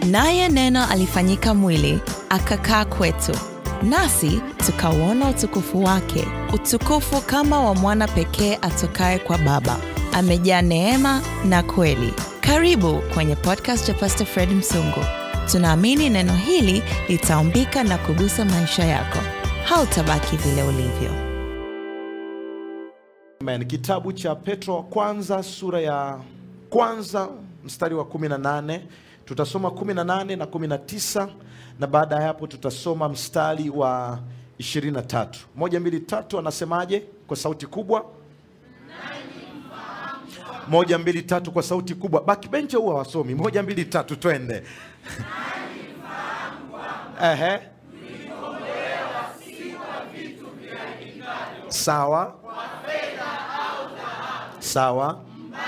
Naye Neno alifanyika mwili, akakaa kwetu, nasi tukauona utukufu wake, utukufu kama wa mwana pekee atokaye kwa Baba, amejaa neema na kweli. Karibu kwenye podcast ya Pastor Fred Msungu. Tunaamini neno hili litaumbika na kugusa maisha yako. Hautabaki vile ulivyo. Amen. Kitabu cha Petro wa kwanza sura ya kwanza mstari wa 18 tutasoma 18 na 19 na baada ya hapo tutasoma mstari wa 23. Moja, mbili, tatu, anasemaje kwa sauti kubwa? Moja, mbili, tatu kwa sauti kubwa. Backbencher huwa wasomi. Moja, mbili, tatu, twende. Ehe. Sawa. Sawa.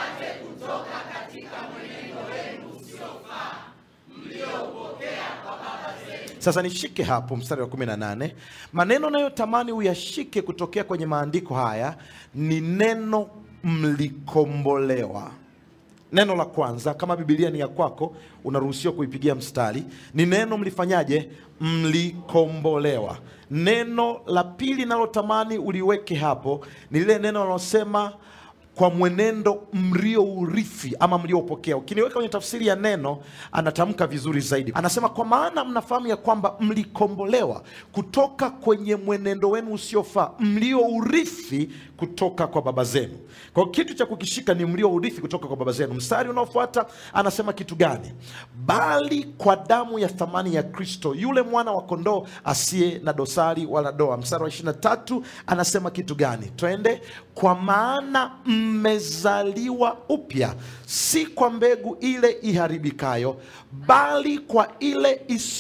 Sasa nishike hapo mstari wa 18. Maneno nayotamani uyashike kutokea kwenye maandiko haya ni neno mlikombolewa. Neno la kwanza, kama Biblia ni ya kwako, unaruhusiwa kuipigia mstari, ni neno mlifanyaje? Mlikombolewa. Neno la pili nalotamani uliweke hapo ni lile neno linalosema kwa mwenendo mliourithi ama mlioupokea. Ukiniweka kwenye tafsiri ya neno, anatamka vizuri zaidi, anasema kwa maana mnafahamu ya kwamba mlikombolewa kutoka kwenye mwenendo wenu usiofaa mliourithi kutoka kwa baba zenu. Kwa hiyo kitu cha kukishika ni mliourithi kutoka kwa baba zenu. Mstari unaofuata anasema kitu gani? Bali kwa damu ya thamani ya Kristo, yule mwana wa kondoo asiye na dosari wala doa. Mstari wa 23 anasema kitu gani? Twende. Kwa maana mmezaliwa upya, si kwa mbegu ile iharibikayo, bali kwa ile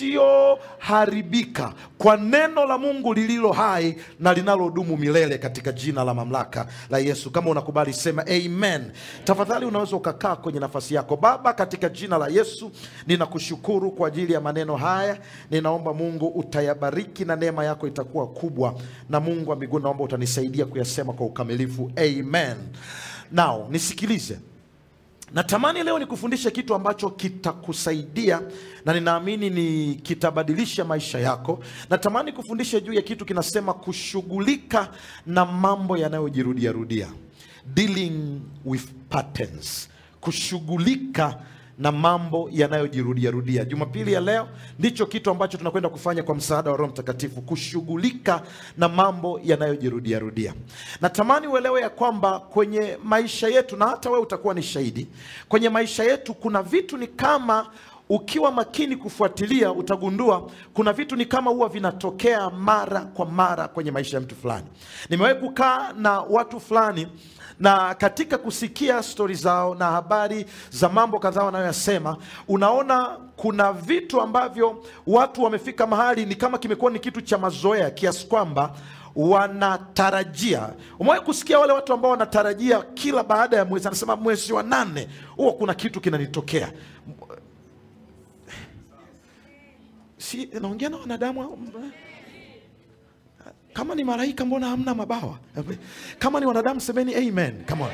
isiyoharibika, kwa neno la Mungu lililo hai na linalodumu milele, katika jina la mamlaka la Yesu. Kama unakubali sema amen. Tafadhali unaweza ukakaa kwenye nafasi yako. Baba, katika jina la Yesu ninakushukuru kwa ajili ya maneno haya. Ninaomba Mungu utayabariki na neema yako itakuwa kubwa, na Mungu wa mbinguni naomba utanisaidia kuyasema kwa ukamilifu. Amen. Now nisikilize, natamani leo nikufundishe kitu ambacho kitakusaidia na ninaamini ni kitabadilisha maisha yako. Natamani kufundisha juu ya kitu kinasema kushughulika na mambo yanayojirudia rudia, dealing with patterns, kushughulika na mambo yanayojirudia rudia. Jumapili ya leo ndicho kitu ambacho tunakwenda kufanya kwa msaada wa Roho Mtakatifu, kushughulika na mambo yanayojirudia rudia. Natamani uelewe ya kwamba kwenye maisha yetu, na hata wewe utakuwa ni shahidi, kwenye maisha yetu kuna vitu ni kama ukiwa makini kufuatilia utagundua kuna vitu ni kama huwa vinatokea mara kwa mara kwenye maisha ya mtu fulani. Nimewahi kukaa na watu fulani na katika kusikia stori zao na habari za mambo kadhaa wanayoyasema, unaona kuna vitu ambavyo watu wamefika mahali ni kama kimekuwa ni kitu cha mazoea kiasi kwamba wanatarajia. Umewahi kusikia wale watu ambao wanatarajia kila baada ya mwezi, anasema mwezi wa nane huwa kuna kitu kinanitokea. Si naongea na wanadamu kama ni malaika mbona hamna mabawa? Kama ni wanadamu semeni amen. Come on.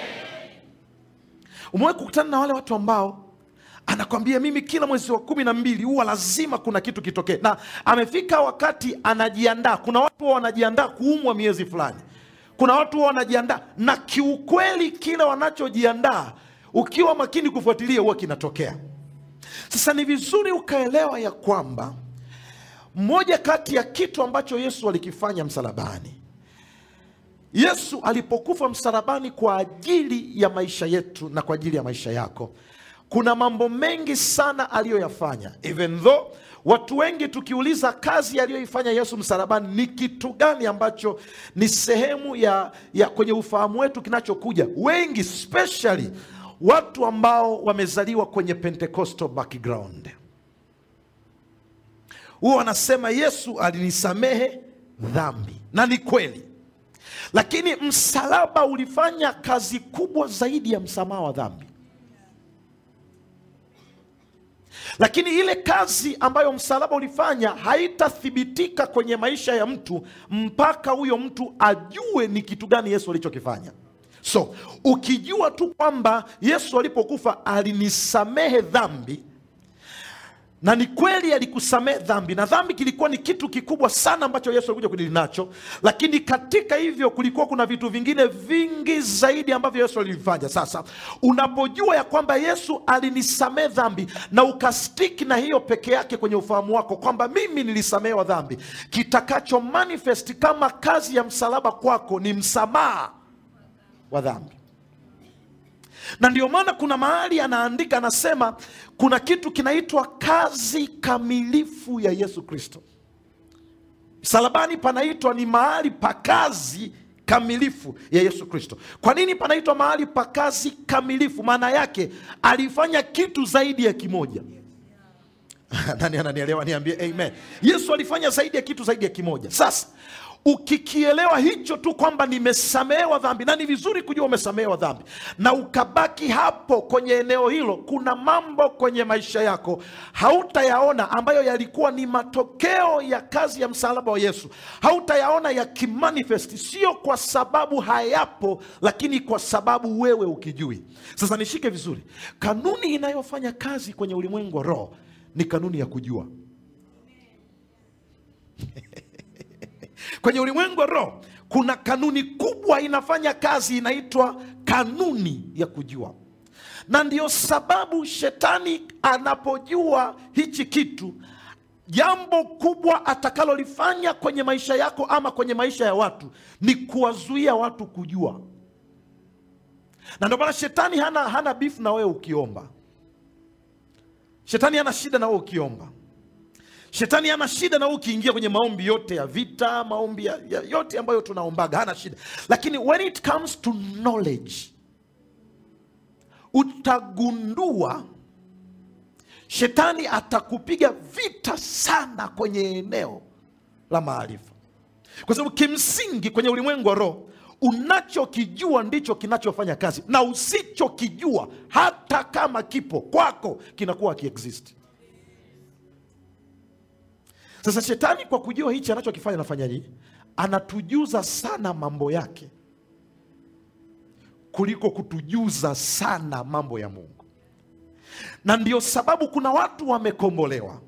Umewahi kukutana na wale watu ambao anakwambia mimi kila mwezi wa kumi na mbili huwa lazima kuna kitu kitokee, na amefika wakati anajiandaa. Kuna watu huwa wanajiandaa kuumwa miezi fulani, kuna watu huwa wanajiandaa, na kiukweli kile wanachojiandaa ukiwa makini kufuatilia huwa kinatokea. Sasa ni vizuri ukaelewa ya kwamba moja kati ya kitu ambacho Yesu alikifanya msalabani, Yesu alipokufa msalabani kwa ajili ya maisha yetu na kwa ajili ya maisha yako, kuna mambo mengi sana aliyoyafanya. Even though watu wengi tukiuliza kazi aliyoifanya Yesu msalabani ni kitu gani ambacho ni sehemu ya, ya kwenye ufahamu wetu kinachokuja, wengi especially watu ambao wamezaliwa kwenye Pentecostal background huwa wanasema Yesu alinisamehe dhambi, na ni kweli, lakini msalaba ulifanya kazi kubwa zaidi ya msamaha wa dhambi. Lakini ile kazi ambayo msalaba ulifanya haitathibitika kwenye maisha ya mtu mpaka huyo mtu ajue ni kitu gani Yesu alichokifanya. So ukijua tu kwamba Yesu alipokufa alinisamehe dhambi na ni kweli alikusamehe dhambi, na dhambi kilikuwa ni kitu kikubwa sana ambacho Yesu alikuja kudili nacho, lakini katika hivyo kulikuwa kuna vitu vingine vingi zaidi ambavyo Yesu alivifanya. Sasa unapojua ya kwamba Yesu alinisamehe dhambi na ukastiki na hiyo peke yake kwenye ufahamu wako kwamba mimi nilisamehewa dhambi, kitakacho manifest kama kazi ya msalaba kwako ni msamaha wa dhambi na ndio maana kuna mahali anaandika anasema kuna kitu kinaitwa kazi kamilifu ya Yesu Kristo. Msalabani panaitwa ni mahali pa kazi kamilifu ya Yesu Kristo. Kwa nini panaitwa mahali pa kazi kamilifu? Maana yake alifanya kitu zaidi ya kimoja. Nani ananielewa? Niambie amen. Yesu alifanya zaidi ya kitu zaidi ya kimoja. Sasa ukikielewa hicho tu kwamba nimesamehewa dhambi, na ni vizuri kujua umesamehewa dhambi, na ukabaki hapo kwenye eneo hilo, kuna mambo kwenye maisha yako hautayaona ambayo yalikuwa ni matokeo ya kazi ya msalaba wa Yesu, hautayaona yakimanifesti, sio kwa sababu hayapo, lakini kwa sababu wewe ukijui. Sasa nishike vizuri, kanuni inayofanya kazi kwenye ulimwengu wa roho ni kanuni ya kujua. Kwenye ulimwengu wa roho kuna kanuni kubwa inafanya kazi, inaitwa kanuni ya kujua, na ndiyo sababu shetani anapojua hichi kitu, jambo kubwa atakalolifanya kwenye maisha yako ama kwenye maisha ya watu ni kuwazuia watu kujua. Na ndio maana shetani hana, hana bifu na wewe ukiomba. Shetani hana shida na wewe ukiomba. Shetani hana shida na wewe ukiingia kwenye maombi yote ya vita, maombi ya, ya, yote ambayo tunaombaga, hana shida. Lakini when it comes to knowledge, utagundua shetani atakupiga vita sana kwenye eneo la maarifa, kwa sababu kimsingi kwenye ulimwengu wa roho unachokijua ndicho kinachofanya kazi, na usichokijua hata kama kipo kwako kinakuwa kiexist. Sasa shetani kwa kujua hichi anachokifanya anafanyaje? Anatujuza sana mambo yake kuliko kutujuza sana mambo ya Mungu, na ndio sababu kuna watu wamekombolewa.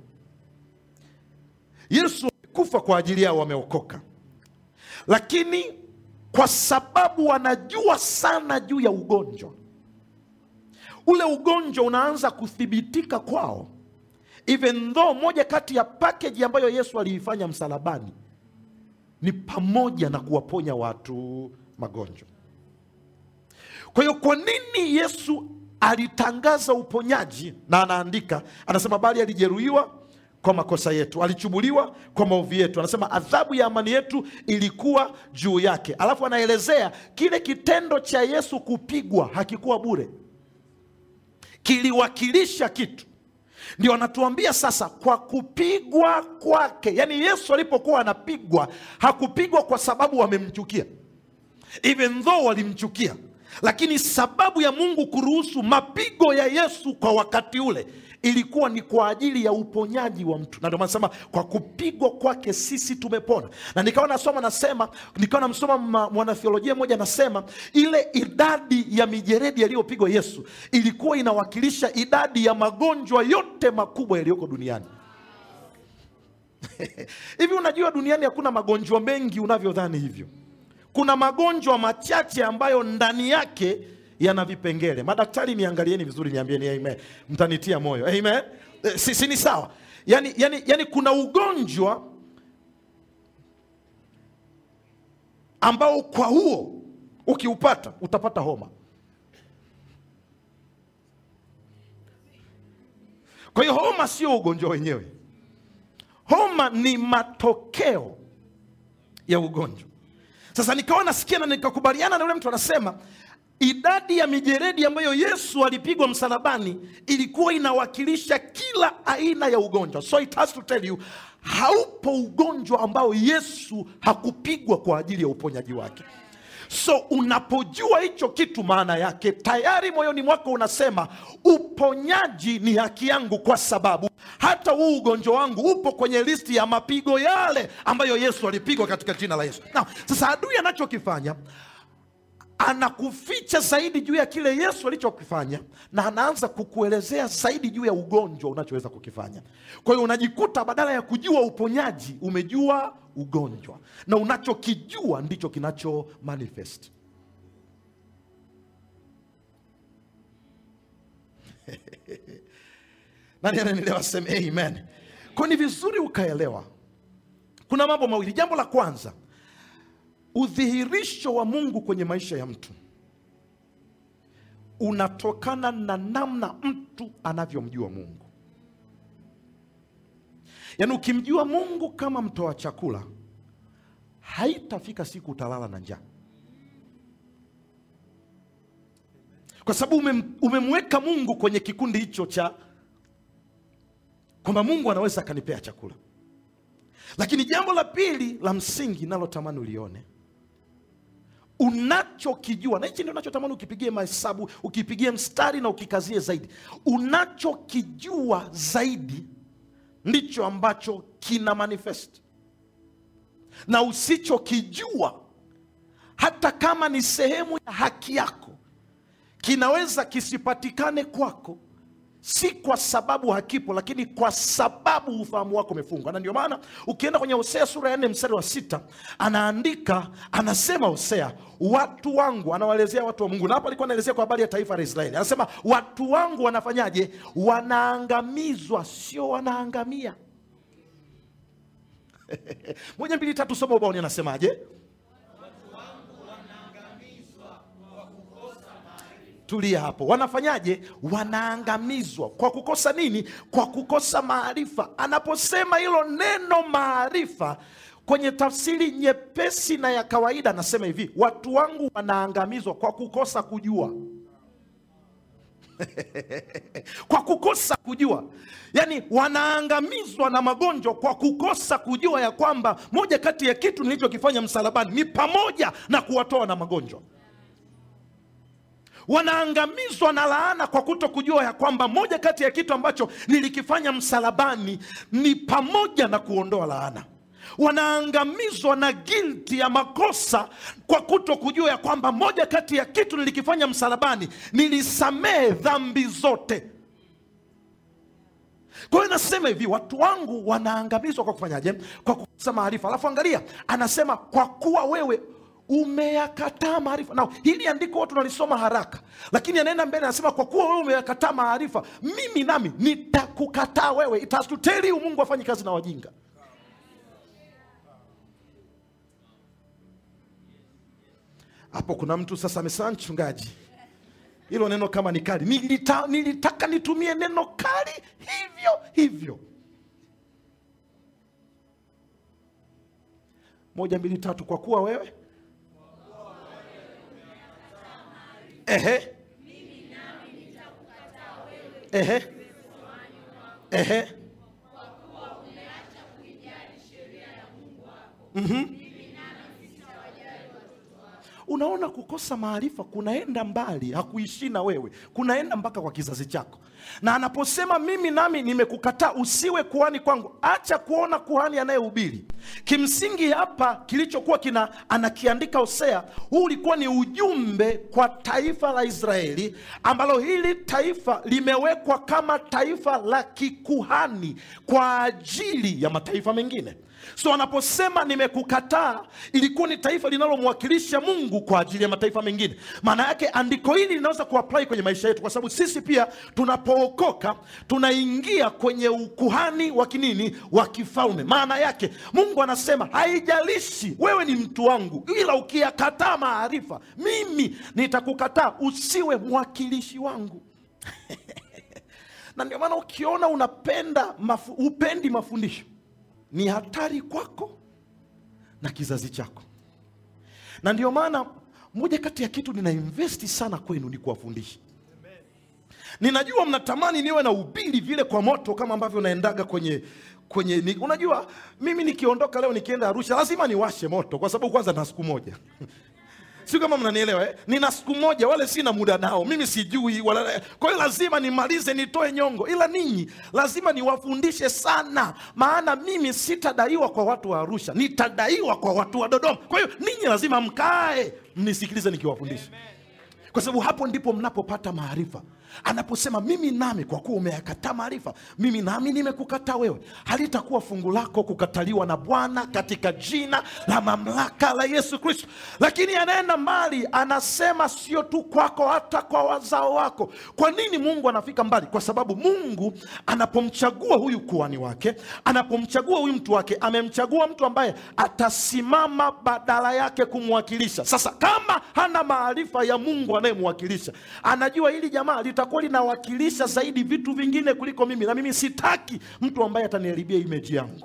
Yesu amekufa kwa ajili yao, wameokoka, lakini kwa sababu wanajua sana juu ya ugonjwa ule, ugonjwa unaanza kuthibitika kwao even though moja kati ya package ambayo Yesu aliifanya msalabani ni pamoja na kuwaponya watu magonjwa. Kwa hiyo kwa nini Yesu alitangaza uponyaji? Na anaandika anasema, bali alijeruhiwa kwa makosa yetu, alichubuliwa kwa maovu yetu. Anasema adhabu ya amani yetu ilikuwa juu yake. Alafu anaelezea kile kitendo cha Yesu kupigwa hakikuwa bure, kiliwakilisha kitu ndio anatuambia sasa, kwa kupigwa kwake. Yaani Yesu alipokuwa anapigwa hakupigwa kwa sababu wamemchukia, even though walimchukia, lakini sababu ya Mungu kuruhusu mapigo ya Yesu kwa wakati ule ilikuwa ni kwa ajili ya uponyaji wa mtu, na ndio maana nasema kwa kupigwa kwake sisi tumepona. Na nikawa nasoma nasema, nikawa namsoma mwanathiolojia mmoja anasema ile idadi ya mijeredi yaliyopigwa Yesu ilikuwa inawakilisha idadi ya magonjwa yote makubwa yaliyoko duniani. Hivi unajua duniani hakuna magonjwa mengi unavyodhani hivyo. Kuna magonjwa machache ambayo ndani yake yana vipengele. Madaktari, niangalieni vizuri, niambieni amen, mtanitia moyo amen. E, si, si ni sawa? Yani, yani, yani kuna ugonjwa ambao kwa huo ukiupata utapata homa. Kwa hiyo homa sio ugonjwa wenyewe, homa ni matokeo ya ugonjwa. Sasa nikawa nasikia na nikakubaliana na yule mtu anasema idadi ya mijeredi ambayo Yesu alipigwa msalabani ilikuwa inawakilisha kila aina ya ugonjwa. So it has to tell you, haupo ugonjwa ambao Yesu hakupigwa kwa ajili ya uponyaji wake. So unapojua hicho kitu, maana yake tayari moyoni mwako unasema uponyaji ni haki yangu, kwa sababu hata huu ugonjwa wangu upo kwenye listi ya mapigo yale ambayo Yesu alipigwa katika jina la Yesu. Na sasa adui anachokifanya anakuficha zaidi juu ya kile yesu alichokifanya na anaanza kukuelezea zaidi juu ya ugonjwa unachoweza kukifanya kwa hiyo unajikuta badala ya kujua uponyaji umejua ugonjwa na unachokijua ndicho kinacho manifest nani ananielewa seme amen kwa ni vizuri ukaelewa kuna mambo mawili jambo la kwanza udhihirisho wa mungu kwenye maisha ya mtu unatokana na namna mtu anavyomjua mungu yaani ukimjua mungu kama mtoa chakula haitafika siku utalala na njaa kwa sababu umem, umemweka mungu kwenye kikundi hicho cha kwamba mungu anaweza akanipea chakula lakini jambo la pili la msingi nalotamani ulione unachokijua na hichi ndio unachotamani ukipigie mahesabu ukipigie mstari na ukikazie zaidi unachokijua zaidi ndicho ambacho kina manifest na usichokijua hata kama ni sehemu ya haki yako kinaweza kisipatikane kwako si kwa sababu hakipo lakini kwa sababu ufahamu wako umefungwa na ndio maana ukienda kwenye hosea sura ya nne mstari wa sita anaandika anasema hosea watu wangu anawaelezea watu wa mungu na hapo alikuwa anaelezea kwa habari ya taifa la israeli anasema watu wangu wanafanyaje wanaangamizwa sio wanaangamia moja mbili tatu soma ubaoni anasemaje tulia hapo wanafanyaje wanaangamizwa kwa kukosa nini kwa kukosa maarifa anaposema hilo neno maarifa kwenye tafsiri nyepesi na ya kawaida anasema hivi watu wangu wanaangamizwa kwa kukosa kujua kwa kukosa kujua yaani wanaangamizwa na magonjwa kwa kukosa kujua ya kwamba moja kati ya kitu nilichokifanya msalabani ni pamoja na kuwatoa na magonjwa wanaangamizwa na laana kwa kuto kujua ya kwamba moja kati ya kitu ambacho nilikifanya msalabani ni pamoja na kuondoa laana wanaangamizwa na gilti ya makosa kwa kuto kujua ya kwamba moja kati ya kitu nilikifanya msalabani nilisamehe dhambi zote kwa hiyo nasema hivi watu wangu wanaangamizwa kwa kufanyaje kwa kukosa maarifa alafu angalia anasema kwa kuwa wewe umeyakataa maarifa na hili andiko watu nalisoma haraka lakini anaenda mbele anasema kwa kuwa wewe umeyakataa maarifa mimi nami nitakukataa wewe It has to tell you mungu afanyi kazi na wajinga hapo kuna mtu sasa amesema mchungaji hilo neno kama ni kali Nilita, nilitaka nitumie neno kali hivyo hivyo moja mbili tatu kwa kuwa wewe ehe ehe ehe Mhm. unaona kukosa maarifa kunaenda mbali hakuishii na wewe kunaenda mpaka kwa kizazi chako na anaposema mimi nami nimekukataa usiwe kuhani kwangu acha kuona kuhani anayehubiri kimsingi hapa kilichokuwa kina anakiandika hosea huu ulikuwa ni ujumbe kwa taifa la israeli ambalo hili taifa limewekwa kama taifa la kikuhani kwa ajili ya mataifa mengine so anaposema nimekukataa ilikuwa ni taifa linalomwakilisha mungu kwa ajili ya mataifa mengine maana yake andiko hili linaweza kuapply kwenye maisha yetu kwa sababu sisi pia tunapookoka tunaingia kwenye ukuhani wa kinini wa kifalme maana yake mungu anasema haijalishi wewe ni mtu wangu ila ukiyakataa maarifa mimi nitakukataa usiwe mwakilishi wangu na ndio maana ukiona unapenda mafu, upendi mafundisho ni hatari kwako na kizazi chako na ndio maana moja kati ya kitu ninainvesti sana kwenu ni kuwafundisha ninajua mnatamani niwe na ubili vile kwa moto kama ambavyo naendaga kwenye kwenye ni, unajua mimi nikiondoka leo nikienda arusha lazima niwashe moto kwa sababu kwanza na siku moja sio kama mnanielewa eh? nina siku moja wale sina muda nao mimi sijui wala kwa hiyo lazima nimalize nitoe nyongo ila ninyi lazima niwafundishe sana maana mimi sitadaiwa kwa watu wa arusha nitadaiwa kwa watu wa dodoma kwa hiyo ninyi lazima mkae mnisikilize nikiwafundisha kwa sababu hapo ndipo mnapopata maarifa anaposema mimi nami kwa kuwa umeyakataa maarifa mimi nami nimekukataa wewe halitakuwa fungu lako kukataliwa na bwana katika jina la mamlaka la yesu kristo lakini anaenda mbali anasema sio tu kwako hata kwa wazao wako kwa nini mungu anafika mbali kwa sababu mungu anapomchagua huyu kuhani wake anapomchagua huyu mtu wake amemchagua mtu ambaye atasimama badala yake kumwakilisha sasa kama hana maarifa ya mungu anayemwakilisha anajua hili jamaa litakuwa linawakilisha zaidi vitu vingine kuliko mimi na mimi sitaki mtu ambaye ataniharibia imeji yangu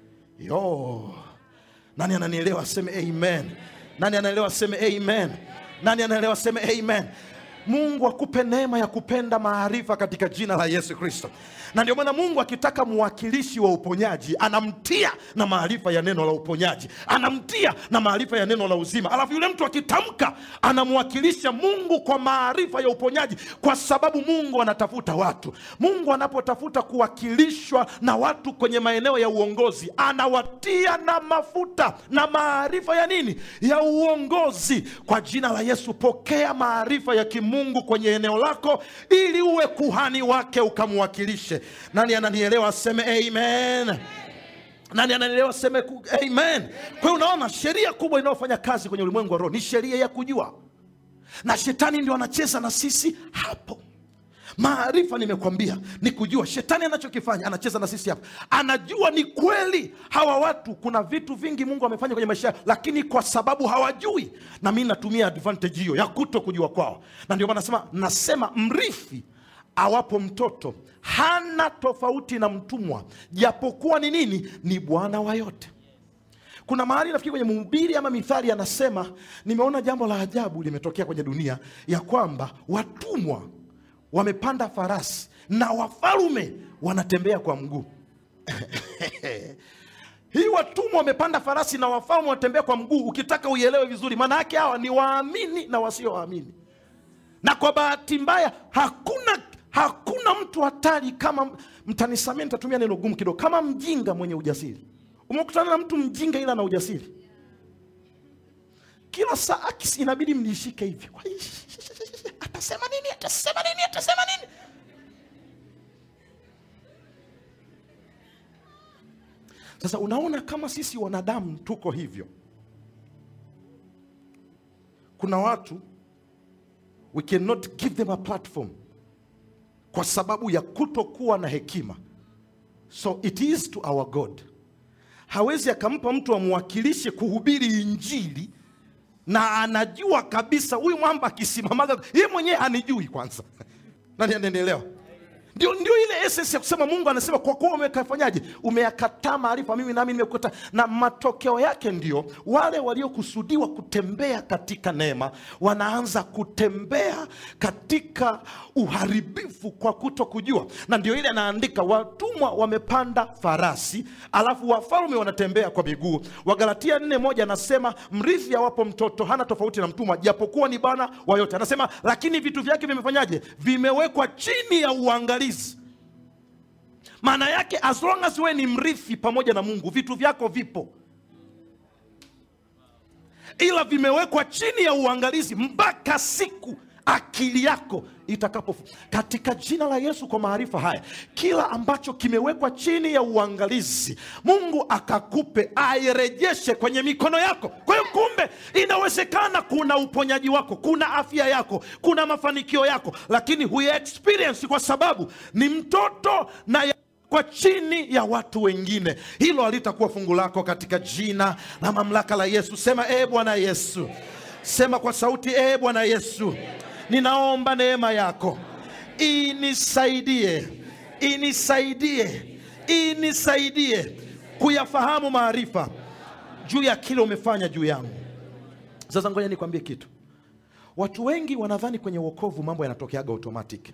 yo nani ananielewa aseme amen nani anaelewa aseme amen nani anaelewa aseme amen mungu akupe neema ya kupenda maarifa katika jina la yesu kristo na ndio maana mungu akitaka mwakilishi wa uponyaji anamtia na maarifa ya neno la uponyaji anamtia na maarifa ya neno la uzima alafu yule mtu akitamka anamwakilisha mungu kwa maarifa ya uponyaji kwa sababu mungu anatafuta watu mungu anapotafuta kuwakilishwa na watu kwenye maeneo ya uongozi anawatia na mafuta na maarifa ya nini ya uongozi kwa jina la yesu pokea maarifa ya kimungu kwenye eneo lako ili uwe kuhani wake ukamwakilishe nani ananielewa aseme amen nani ananielewa aseme ku- amen kwa hiyo unaona sheria kubwa inayofanya kazi kwenye ulimwengu wa roho ni sheria ya kujua na shetani ndio anacheza na sisi hapo maarifa nimekwambia ni kujua shetani anachokifanya anacheza na sisi hapa anajua ni kweli hawa watu kuna vitu vingi mungu amefanya kwenye maisha yao lakini kwa sababu hawajui na mi natumia advantage hiyo ya kuto kujua kwao na ndio maana nasema nasema mrithi awapo mtoto hana tofauti na mtumwa japokuwa ni nini ni bwana wa yote kuna mahali nafikiri kwenye mhubiri ama mithali anasema nimeona jambo la ajabu limetokea kwenye dunia ya kwamba watumwa wamepanda farasi na wafalume wanatembea kwa mguu hii watumwa wamepanda farasi na wafalme wanatembea kwa mguu ukitaka uielewe vizuri maana yake hawa ni waamini na wasiowaamini na kwa bahati mbaya hakuna hakuna mtu hatari kama mtanisamia nitatumia neno gumu kidogo kama mjinga mwenye ujasiri umekutana na mtu mjinga ila na ujasiri kila saa akisi inabidi mnishike hivi Kwa hiyo, atasema nini atasema nini atasema nini sasa unaona kama sisi wanadamu tuko hivyo kuna watu we cannot give them a platform kwa sababu ya kutokuwa na hekima so it is to our god hawezi akampa mtu amwakilishe kuhubiri injili na anajua kabisa huyu mwamba akisimamaga ye mwenyewe hanijui kwanza nani anaendelewa ndio, ndio ile essence ya kusema mungu anasema kwa kuwa umekafanyaje umeyakataa maarifa mimi nami nimekuta na matokeo yake ndio wale waliokusudiwa kutembea katika neema wanaanza kutembea katika uharibifu kwa kuto kujua na ndio ile anaandika watumwa wamepanda farasi alafu wafalme wanatembea kwa miguu wagalatia nne moja anasema mrithi awapo mtoto hana tofauti na mtumwa japokuwa ni bwana wa yote anasema lakini vitu vyake vimefanyaje vimewekwa chini ya uangalizi maana yake as long as wewe ni mrithi pamoja na mungu vitu vyako vipo ila vimewekwa chini ya uangalizi mpaka siku akili yako itakapo katika jina la yesu kwa maarifa haya kila ambacho kimewekwa chini ya uangalizi mungu akakupe airejeshe kwenye mikono yako kwa hiyo kumbe inawezekana kuna uponyaji wako kuna afya yako kuna mafanikio yako lakini huya experience kwa sababu ni mtoto na ya kwa chini ya watu wengine hilo halitakuwa fungu lako katika jina na mamlaka la yesu sema ee bwana yesu sema kwa sauti ee bwana yesu ninaomba neema yako inisaidie inisaidie inisaidie kuyafahamu maarifa juu ya kile umefanya juu yangu sasa ngoja nikwambie kitu watu wengi wanadhani kwenye uokovu mambo yanatokeaga automatic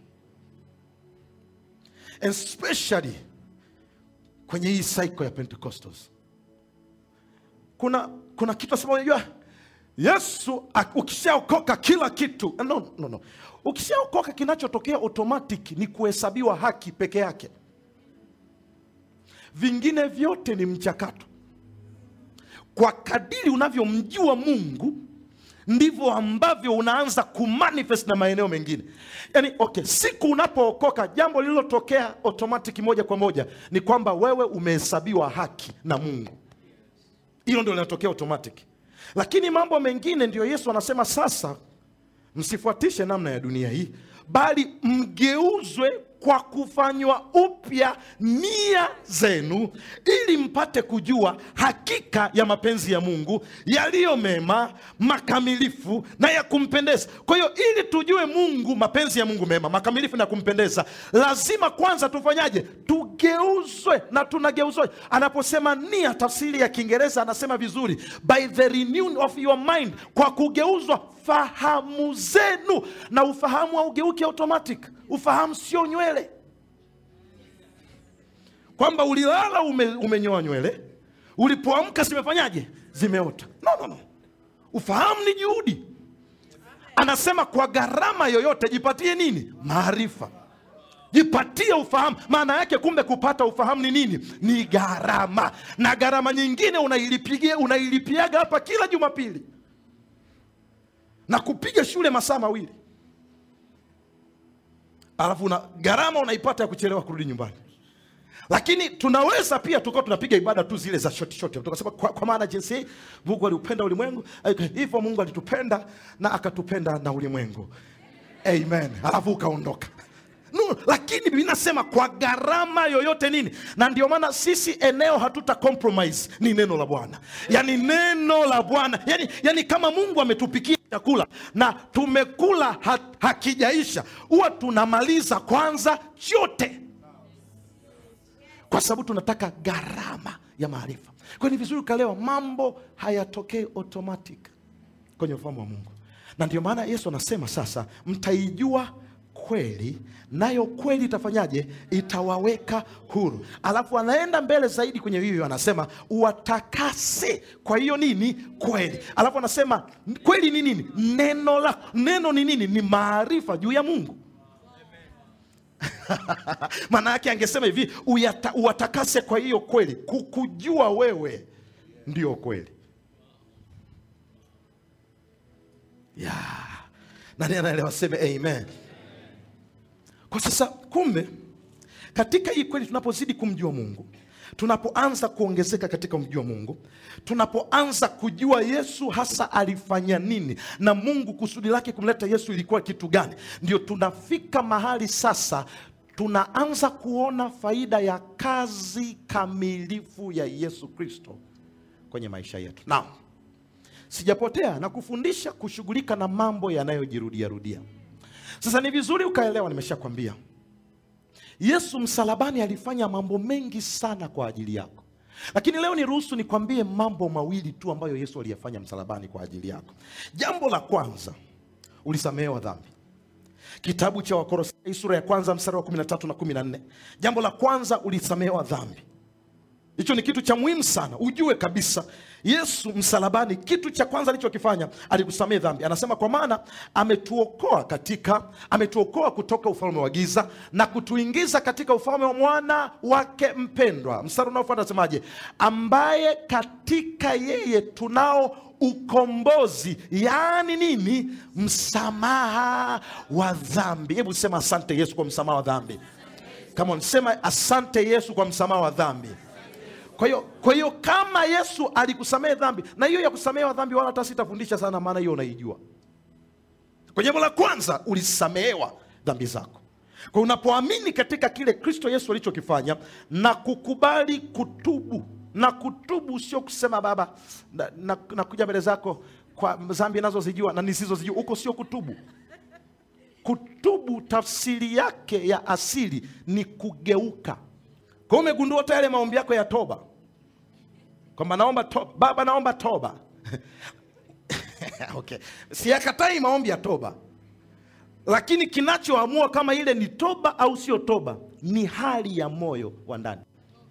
especially kwenye hii cycle ya pentecostals kuna kuna kitu asema unajua yesu ak- ukishaokoka kila kitu no, no, no. ukishaokoka kinachotokea automatic ni kuhesabiwa haki peke yake vingine vyote ni mchakato kwa kadiri unavyomjua mungu ndivyo ambavyo unaanza kumanifest na maeneo mengine yaani okay siku unapookoka jambo lililotokea automatic moja kwa moja ni kwamba wewe umehesabiwa haki na mungu hilo ndio linatokea automatic lakini mambo mengine ndio yesu anasema sasa msifuatishe namna ya dunia hii bali mgeuzwe kwa kufanywa upya nia zenu ili mpate kujua hakika ya mapenzi ya mungu yaliyo mema makamilifu na ya kumpendeza kwa hiyo ili tujue mungu mapenzi ya mungu mema makamilifu na kumpendeza lazima kwanza tufanyaje tugeuzwe na tunageuzwe anaposema nia tafsiri ya kiingereza anasema vizuri by the renewing of your mind kwa kugeuzwa fahamu zenu na ufahamu haugeuki automatic ufahamu sio nywele kwamba ulilala ume, umenyoa nywele ulipoamka zimefanyaje zimeota no, no, no. ufahamu ni juhudi anasema kwa gharama yoyote jipatie nini maarifa jipatie ufahamu maana yake kumbe kupata ufahamu ni nini ni gharama na gharama nyingine unailipigia unailipiaga hapa kila jumapili na kupiga shule masaa mawili alafu una gharama unaipata ya kuchelewa kurudi nyumbani lakini tunaweza pia tukawa tunapiga ibada tu zile za shoti shoti tukasema kwa, kwa maana jinsi hii mungu aliupenda ulimwengu eh, hivyo mungu alitupenda na akatupenda na ulimwengu amen alafu ukaondoka no, lakini Biblia inasema kwa gharama yoyote nini na ndio maana sisi eneo hatuta compromise ni neno la bwana yani neno la bwana yani, yani kama mungu ametupikia chakula na tumekula ha, hakijaisha huwa tunamaliza kwanza chote kwa sababu tunataka gharama ya maarifa kwa hiyo ni vizuri ukalewa mambo hayatokei automatic kwenye ufahamu wa mungu na ndio maana yesu anasema sasa mtaijua kweli nayo kweli itafanyaje itawaweka huru alafu anaenda mbele zaidi kwenye hiyo anasema uwatakase kwa hiyo nini kweli alafu anasema kweli ni nini neno la neno ni nini ni maarifa juu ya mungu maana yake angesema hivi uyata, uwatakase kwa hiyo kweli kukujua wewe ndio kweli ya nani anaelewa seme amen kwa sasa kumbe katika hii kweli tunapozidi kumjua mungu tunapoanza kuongezeka katika kumjua mungu tunapoanza kujua yesu hasa alifanya nini na mungu kusudi lake kumleta yesu ilikuwa kitu gani ndio tunafika mahali sasa tunaanza kuona faida ya kazi kamilifu ya yesu kristo kwenye maisha yetu na sijapotea na kufundisha kushughulika na mambo yanayojirudiarudia sasa ni vizuri ukaelewa nimeshakwambia yesu msalabani alifanya mambo mengi sana kwa ajili yako lakini leo niruhusu nikwambie mambo mawili tu ambayo yesu aliyafanya msalabani kwa ajili yako jambo la kwanza ulisamehewa dhambi kitabu cha wakorosai sura ya kwanza mstari wa 13 na 14 jambo la kwanza ulisamehewa dhambi hicho ni kitu cha muhimu sana ujue kabisa yesu msalabani kitu cha kwanza alichokifanya alikusamehe dhambi anasema kwa maana ametuokoa katika ametuokoa kutoka ufalme wa giza na kutuingiza katika ufalme wa mwana wake mpendwa mstari unaofuata anasemaje ambaye katika yeye tunao ukombozi yaani nini msamaha wa dhambi hebu sema asante yesu kwa msamaha wa dhambi kama sema asante yesu kwa msamaha wa dhambi kwa hiyo kwa hiyo kama yesu alikusamehe dhambi na hiyo ya kusamehewa dhambi wala hata sitafundisha sana maana hiyo unaijua kwa jambo la kwanza ulisamehewa dhambi zako kwa unapoamini katika kile kristo yesu alichokifanya na kukubali kutubu na kutubu sio kusema baba nakuja na, na nakuja mbele zako kwa dhambi nazozijua na nisizozijua huko sio kutubu kutubu tafsiri yake ya asili ni kugeuka kwa hiyo umegundua hata yale maombi yako ya toba kwamba naomba toba baba naomba toba okay. siyakatai maombi ya toba lakini kinachoamua kama ile ni toba au sio toba ni hali ya moyo wa ndani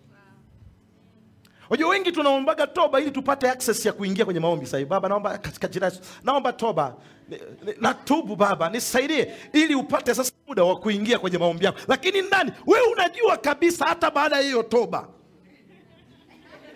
Unajua wengi tunaombaga toba ili tupate access ya kuingia kwenye maombi sasa. Baba naomba katika jina la Yesu. Naomba toba. Ni- ni- Natubu baba, nisaidie ili upate sasa muda wa kuingia kwenye maombi yako. Lakini ndani wewe unajua kabisa hata baada ya hiyo toba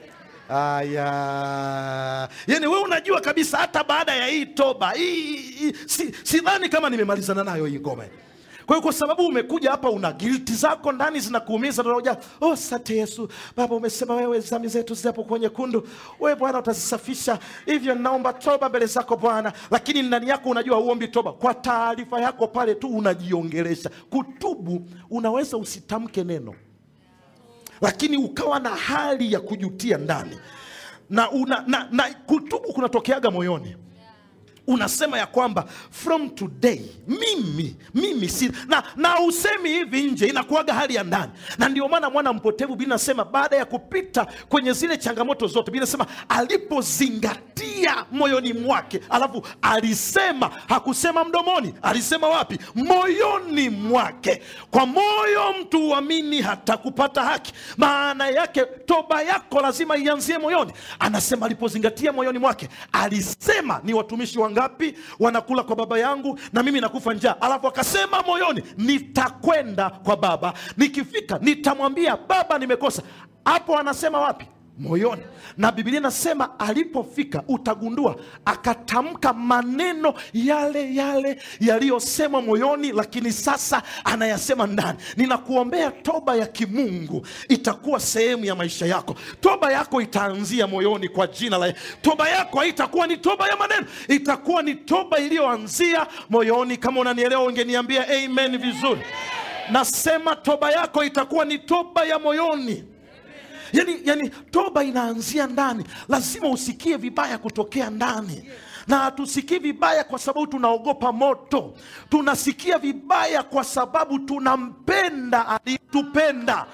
Aya, yani we unajua kabisa hata baada ya hii toba hii, hii, si, sidhani kama nimemalizana nayo hii ngoma. Kwa hiyo kwa sababu umekuja hapa una gilti zako ndani zinakuumiza, unaoja oh, sante Yesu Baba, umesema wewe dhambi zetu zitapokuwa nyekundu, wewe Bwana utazisafisha, hivyo naomba toba mbele zako Bwana. Lakini ndani yako unajua huombi toba. Kwa taarifa yako pale tu unajiongelesha. Kutubu unaweza usitamke neno lakini ukawa na hali ya kujutia ndani na, una, na, na kutubu kunatokeaga moyoni unasema ya kwamba from today mimi mimi si na, na usemi hivi nje inakuaga hali ya ndani na ndio maana mwana mpotevu bili nasema baada ya kupita kwenye zile changamoto zote bili nasema alipozingatia moyoni mwake alafu alisema hakusema mdomoni alisema wapi moyoni mwake kwa moyo mtu uamini hata kupata haki maana yake toba yako lazima ianzie moyoni anasema alipozingatia moyoni mwake alisema ni watumishi wangapi wanakula kwa baba yangu na mimi nakufa njaa alafu akasema moyoni nitakwenda kwa baba nikifika nitamwambia baba nimekosa hapo anasema wapi moyoni na bibilia inasema alipofika utagundua akatamka maneno yale yale yaliyosemwa moyoni lakini sasa anayasema ndani ninakuombea toba ya kimungu itakuwa sehemu ya maisha yako toba yako itaanzia moyoni kwa jina la toba yako haitakuwa ni toba ya maneno itakuwa ni toba iliyoanzia moyoni kama unanielewa ungeniambia amen vizuri nasema toba yako itakuwa ni toba ya moyoni yani, yani toba inaanzia ndani lazima usikie vibaya kutokea ndani na hatusikii vibaya kwa sababu tunaogopa moto tunasikia vibaya kwa sababu tunampenda alitupenda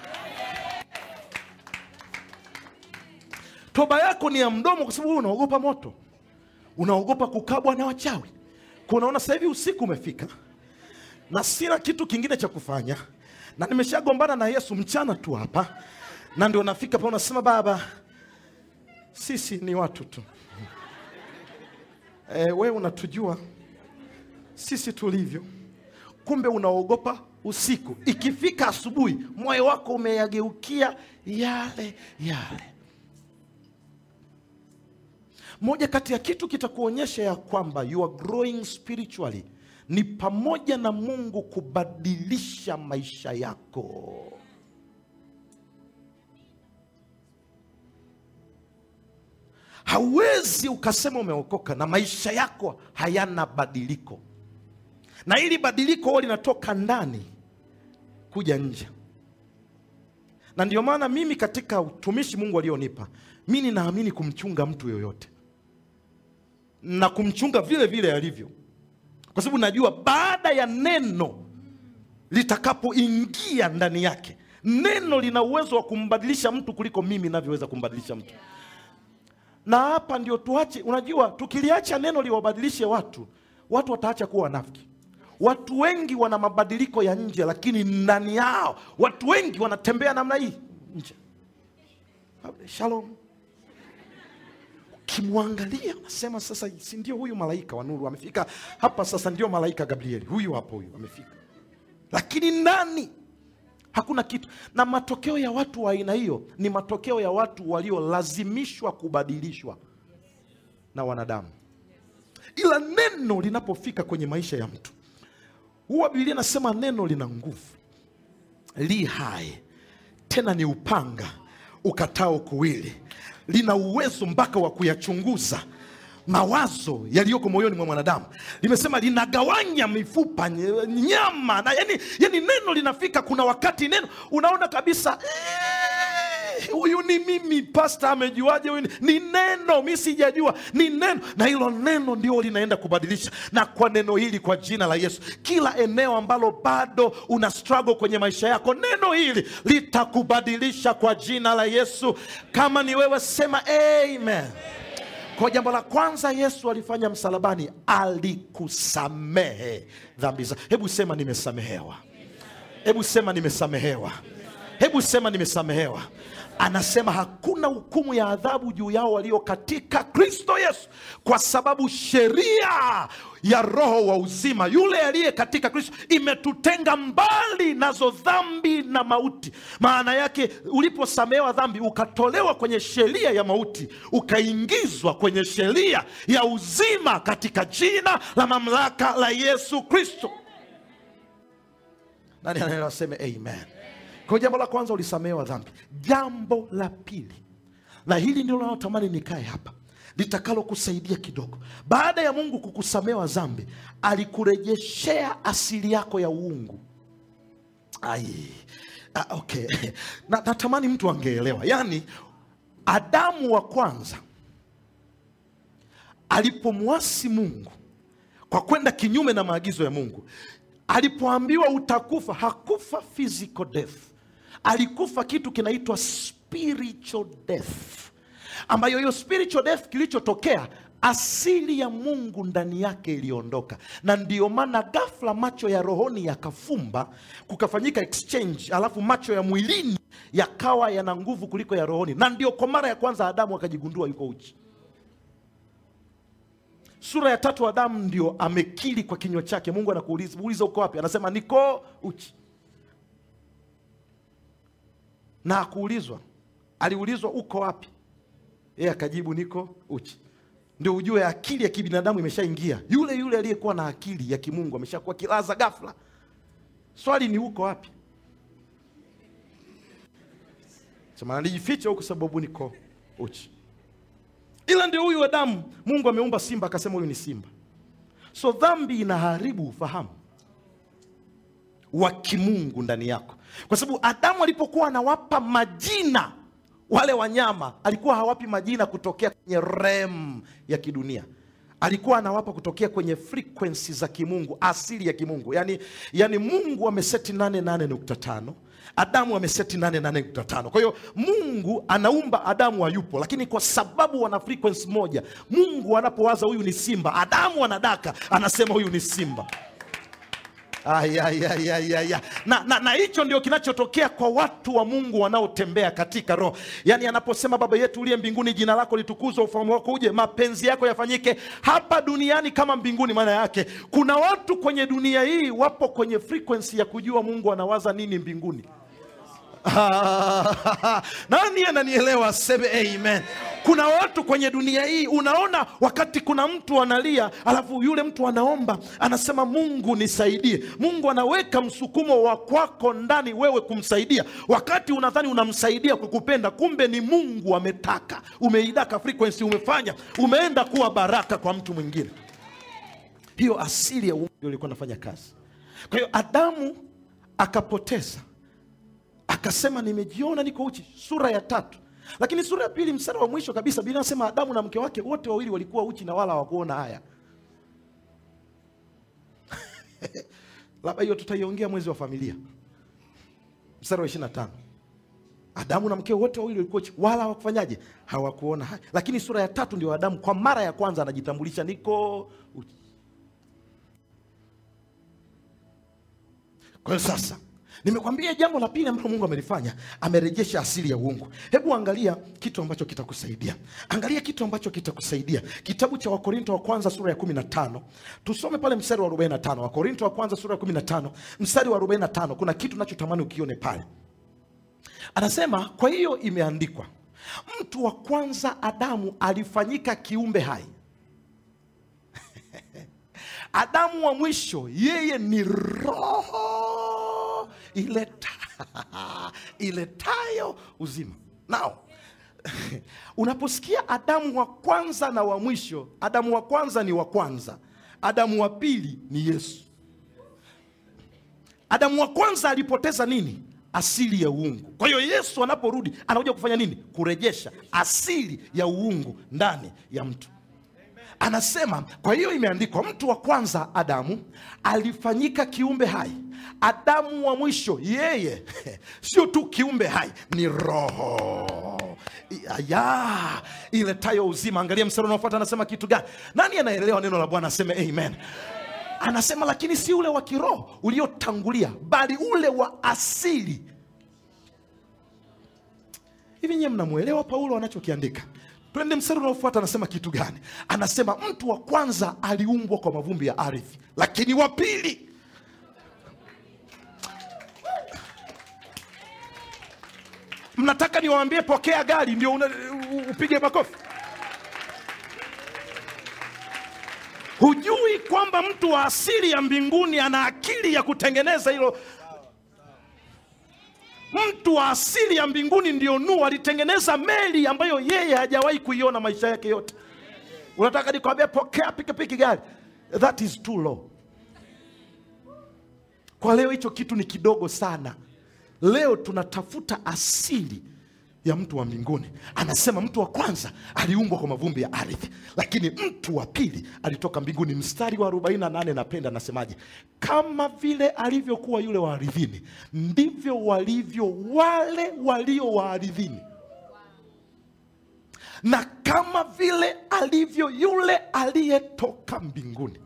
toba yako ni ya mdomo kwa sababu unaogopa moto unaogopa kukabwa na wachawi kunaona sasa hivi usiku umefika na sina kitu kingine cha kufanya na nimeshagombana na yesu mchana tu hapa na ndio nafika pa unasema baba sisi ni watu tu e, wewe unatujua sisi tulivyo kumbe unaogopa usiku ikifika asubuhi moyo wako umeyageukia yale yale moja kati ya kitu kitakuonyesha ya kwamba you are growing spiritually ni pamoja na mungu kubadilisha maisha yako hauwezi ukasema umeokoka na maisha yako hayana badiliko na hili badiliko huwa linatoka ndani kuja nje na ndio maana mimi katika utumishi mungu alionipa mi ninaamini kumchunga mtu yoyote na kumchunga vile vile alivyo kwa sababu najua baada ya neno litakapoingia ndani yake neno lina uwezo wa kumbadilisha mtu kuliko mimi navyoweza kumbadilisha mtu na hapa ndio tuache unajua tukiliacha neno liwabadilishe watu watu wataacha kuwa wanafiki watu wengi wana mabadiliko ya nje lakini ndani yao watu wengi wanatembea namna hii nje shalom ukimwangalia unasema sasa si ndio huyu malaika wa nuru amefika hapa sasa ndio malaika gabrieli huyu hapo huyu amefika lakini ndani hakuna kitu na matokeo ya watu wa aina hiyo ni matokeo ya watu waliolazimishwa kubadilishwa na wanadamu ila neno linapofika kwenye maisha ya mtu huwa biblia inasema neno lina nguvu li hai tena ni upanga ukatao kuwili lina uwezo mpaka wa kuyachunguza mawazo yaliyoko moyoni mwa mwanadamu limesema linagawanya mifupa nye- nyama na yani, yani neno linafika kuna wakati neno unaona kabisa "Eh, huyu ni mimi pasta amejuaje huyu ni, ni neno mi sijajua ni neno na hilo neno ndio linaenda kubadilisha na kwa neno hili kwa jina la yesu kila eneo ambalo bado una struggle kwenye maisha yako neno hili litakubadilisha kwa jina la yesu kama ni wewe sema amen kwa jambo la kwanza yesu alifanya msalabani alikusamehe dhambi za hebu sema nimesamehewa hebu sema nimesamehewa hebu sema nimesamehewa anasema hakuna hukumu ya adhabu juu yao walio katika kristo yesu kwa sababu sheria ya roho wa uzima yule aliye katika kristo imetutenga mbali nazo dhambi na mauti maana yake uliposamehewa dhambi ukatolewa kwenye sheria ya mauti ukaingizwa kwenye sheria ya uzima katika jina la mamlaka la yesu kristo nani anaelewa aseme amen kwa jambo la kwanza ulisamehewa dhambi jambo la pili na hili ndilo naotamani nikae hapa litakalo kusaidia kidogo baada ya mungu kukusamehewa dhambi alikurejeshea asili yako ya uungu ai ah, okay na, natamani mtu angeelewa yaani adamu wa kwanza alipomwasi mungu kwa kwenda kinyume na maagizo ya mungu alipoambiwa utakufa hakufa physical death alikufa kitu kinaitwa spiritual death ambayo hiyo spiritual death kilichotokea asili ya mungu ndani yake iliondoka na ndiyo maana ghafla macho ya rohoni yakafumba kukafanyika exchange alafu macho ya mwilini yakawa yana nguvu kuliko ya rohoni na ndio kwa mara ya kwanza adamu akajigundua yuko uchi sura ya tatu adamu ndio amekiri kwa kinywa chake mungu anakuuliza uliza uko wapi anasema niko uchi na akuulizwa aliulizwa uko wapi yeye akajibu niko uchi ndio ujue akili ya kibinadamu imeshaingia yule yule aliyekuwa na akili ya kimungu ameshakuwa kilaza ghafla swali ni uko wapi sema nalijificha huku sababu niko uchi ila ndio huyu adamu mungu ameumba simba akasema huyu ni simba so dhambi inaharibu ufahamu wa kimungu ndani yako kwa sababu adamu alipokuwa anawapa majina wale wanyama alikuwa hawapi majina kutokea kwenye rem ya kidunia alikuwa anawapa kutokea kwenye frequency za kimungu asili ya kimungu yani, yani mungu ameseti 88.5 adamu ameseti 88.5 kwa hiyo mungu anaumba adamu hayupo lakini kwa sababu wana frequency moja mungu anapowaza huyu ni simba adamu anadaka anasema huyu ni simba Ay, ay, ay, ay, ay, ay. na na na hicho ndio kinachotokea kwa watu wa mungu wanaotembea katika roho yaani anaposema baba yetu uliye mbinguni jina lako litukuzwe ufahamu wako uje mapenzi yako yafanyike hapa duniani kama mbinguni maana yake kuna watu kwenye dunia hii wapo kwenye frequency ya kujua mungu anawaza nini mbinguni nani ananielewa aseme amen kuna watu kwenye dunia hii unaona wakati kuna mtu analia alafu yule mtu anaomba anasema mungu nisaidie mungu anaweka msukumo wa kwako ndani wewe kumsaidia wakati unadhani unamsaidia kukupenda kumbe ni mungu ametaka umeidaka frequency umefanya umeenda kuwa baraka kwa mtu mwingine hiyo asili ya uungu ndio ilikuwa nafanya kazi kwa hiyo adamu akapoteza akasema nimejiona niko uchi sura ya tatu lakini sura ya pili mstari wa mwisho kabisa biblia nasema adamu na mke wake wote wawili walikuwa uchi na wala hawakuona haya labda hiyo tutaiongea mwezi wa familia mstari wa ishiri na tano adamu na mke wote wawili walikuwa uchi wala hawakufanyaje hawakuona haya lakini sura ya tatu ndio adamu kwa mara ya kwanza anajitambulisha niko uchi kwa hiyo sasa nimekwambia jambo la pili ambalo mungu amelifanya amerejesha asili ya uungu hebu angalia kitu ambacho kitakusaidia angalia kitu ambacho kitakusaidia kitabu cha wakorinto wa kwanza sura ya 15 tusome pale mstari wa 45 wakorinto wa kwanza sura ya 15 mstari wa 45 kuna kitu nachotamani ukione pale anasema kwa hiyo imeandikwa mtu wa kwanza adamu alifanyika kiumbe hai adamu wa mwisho yeye ni roho ileta, iletayo uzima nao unaposikia adamu wa kwanza na wa mwisho adamu wa kwanza ni wa kwanza adamu wa pili ni yesu adamu wa kwanza alipoteza nini asili ya uungu kwa hiyo yesu anaporudi anakuja kufanya nini kurejesha asili ya uungu ndani ya mtu anasema kwa hiyo imeandikwa mtu wa kwanza adamu alifanyika kiumbe hai adamu wa mwisho yeye sio tu kiumbe hai ni roho ya iletayo uzima angalia mstari unaofuata anasema kitu gani nani anaelewa neno la bwana aseme amen anasema lakini si ule wa kiroho uliotangulia bali ule wa asili hivi nyewe mnamwelewa paulo anachokiandika twende mstari unaofuata anasema kitu gani anasema mtu wa kwanza aliumbwa kwa mavumbi ya ardhi lakini wa pili mnataka niwaambie pokea gari ndio una- u- upige makofi hujui kwamba mtu wa asili ya mbinguni ana akili ya kutengeneza hilo mtu wa asili ya mbinguni ndio nuhu alitengeneza meli ambayo yeye hajawahi kuiona maisha yake yote unataka nikwambia pokea pikipiki gari that is too low kwa leo hicho kitu ni kidogo sana leo tunatafuta asili ya mtu wa mbinguni anasema mtu wa kwanza aliumbwa kwa mavumbi ya ardhi lakini mtu wa pili alitoka mbinguni mstari wa 48 napenda anasemaje kama vile alivyokuwa yule wa ardhini ndivyo walivyo wale walio wa ardhini na kama vile alivyo yule aliyetoka mbinguni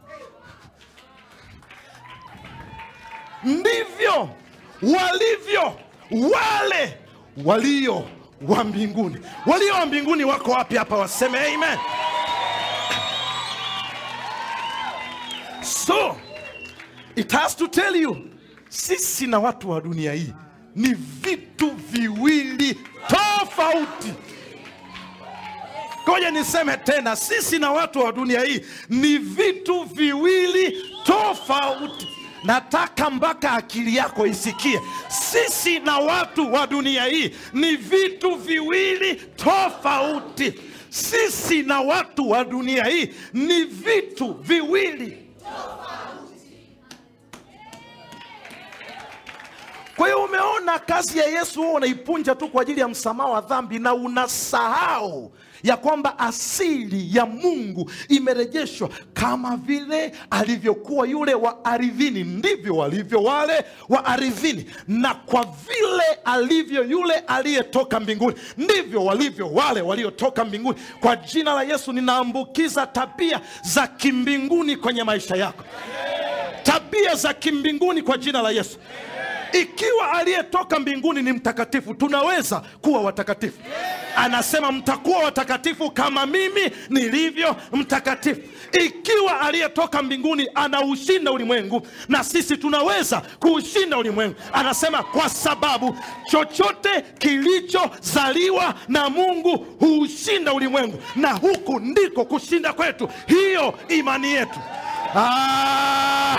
ndivyo walivyo wale walio wa mbinguni walio wa mbinguni wako wapi hapa waseme amen so it has to tell you sisi na watu wa dunia hii ni vitu viwili tofauti ngoja niseme tena sisi na watu wa dunia hii ni vitu viwili tofauti nataka mpaka akili yako isikie sisi na watu wa dunia hii ni vitu viwili tofauti sisi na watu wa dunia hii ni vitu viwili kwa hiyo umeona kazi ya yesu huo unaipunja tu kwa ajili ya msamaha wa dhambi na unasahau ya kwamba asili ya mungu imerejeshwa kama vile alivyokuwa yule wa aridhini ndivyo walivyo wale wa aridhini na kwa vile alivyo yule aliyetoka mbinguni ndivyo walivyo wale waliotoka mbinguni kwa jina la yesu ninaambukiza tabia za kimbinguni kwenye maisha yako tabia za kimbinguni kwa jina la yesu ikiwa aliyetoka mbinguni ni mtakatifu tunaweza kuwa watakatifu anasema mtakuwa watakatifu kama mimi nilivyo mtakatifu ikiwa aliyetoka mbinguni anaushinda ulimwengu na sisi tunaweza kuushinda ulimwengu anasema kwa sababu chochote kilichozaliwa na mungu huushinda ulimwengu na huku ndiko kushinda kwetu hiyo imani yetu ah,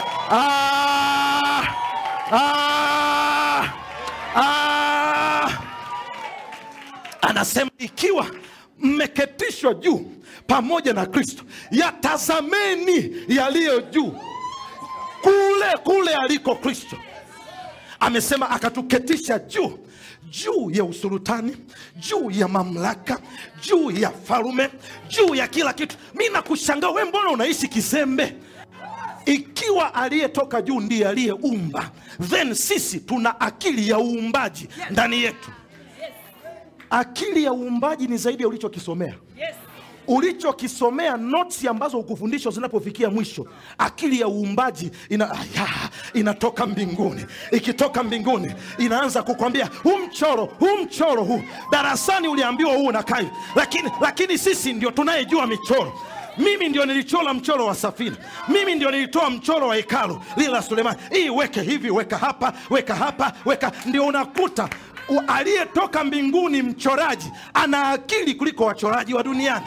ah, ah, ah. anasema ikiwa mmeketishwa juu pamoja na kristo yatazameni yaliyo juu kule kule aliko kristo amesema akatuketisha juu juu ya usulutani juu ya mamlaka juu ya falume juu ya kila kitu mi nakushangaa we mbona unaishi kizembe ikiwa aliyetoka juu ndiye aliyeumba then sisi tuna akili ya uumbaji ndani yetu akili ya uumbaji ni zaidi ya ulichokisomea ulichokisomea notes ambazo ukufundishwa zinapofikia mwisho akili ya uumbaji ina, aya, inatoka mbinguni ikitoka mbinguni inaanza kukwambia huu mchoro huu mchoro huu darasani uliambiwa huu unakai lakini, lakini sisi ndio tunayejua michoro mimi ndio nilichora mchoro wa safina mimi ndio nilitoa mchoro wa hekalu lile la sulemani hii weke hivi weka hapa weka hapa weka ndio unakuta u- aliyetoka mbinguni mchoraji ana akili kuliko wachoraji wa duniani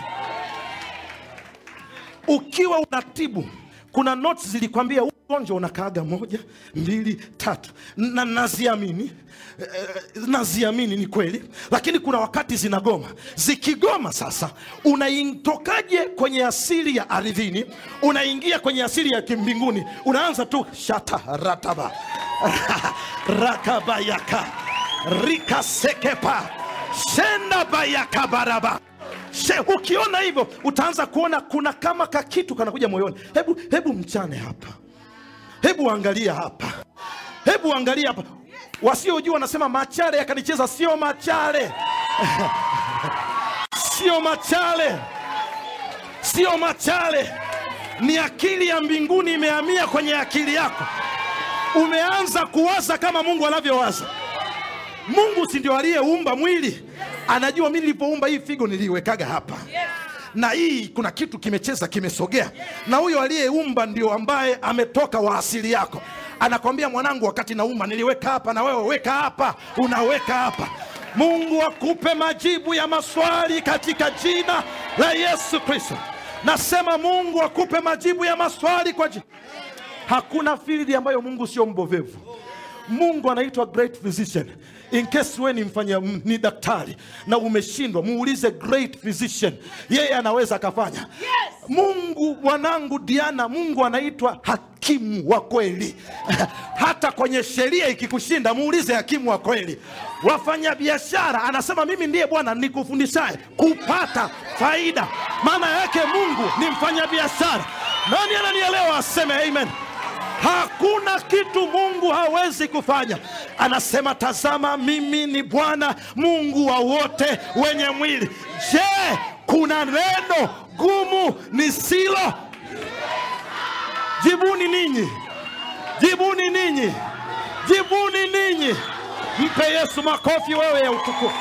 ukiwa unatibu kuna notes zilikwambia huu ugonjwa unakaaga moja mbili tatu na naziamini eh, naziamini ni kweli lakini kuna wakati zinagoma zikigoma sasa unaitokaje kwenye asili ya ardhini unaingia kwenye asili ya kimbinguni unaanza tu shata rataba rakabayaka rikasekepa shenda bayaka baraba She, ukiona hivyo utaanza kuona kuna kama kakitu kanakuja moyoni hebu hebu mchane hapa hebu angalia hapa hebu angalia hapa wasiojua wanasema machare yakanicheza sio machare sio machale sio machale ni akili ya mbinguni imehamia kwenye akili yako umeanza kuwaza kama mungu anavyowaza mungu si ndio aliyeumba mwili anajua mi nilipoumba hii figo niliiwekaga hapa na hii kuna kitu kimecheza kimesogea na huyo aliyeumba ndio ambaye ametoka wa asili yako anakwambia mwanangu wakati naumba niliweka hapa na wewe weka hapa unaweka hapa mungu akupe majibu ya maswali katika jina la yesu kristo nasema mungu akupe majibu ya maswali kwa jina hakuna field ambayo mungu sio mbovevu mungu anaitwa great physician in case we ni mfanya m- ni daktari na umeshindwa muulize great physician yeye anaweza akafanya yes. mungu mwanangu diana mungu anaitwa hakimu wa kweli hata kwenye sheria ikikushinda muulize hakimu wa kweli wafanya biashara anasema mimi ndiye bwana nikufundishaye kupata faida maana yake mungu ni mfanya biashara nani ananielewa aseme amen hakuna kitu mungu hawezi kufanya anasema tazama mimi ni bwana mungu wa wote wenye mwili je kuna neno gumu nisilo jibuni ninyi jibuni ninyi jibuni ninyi mpe yesu makofi wewe ya utukufu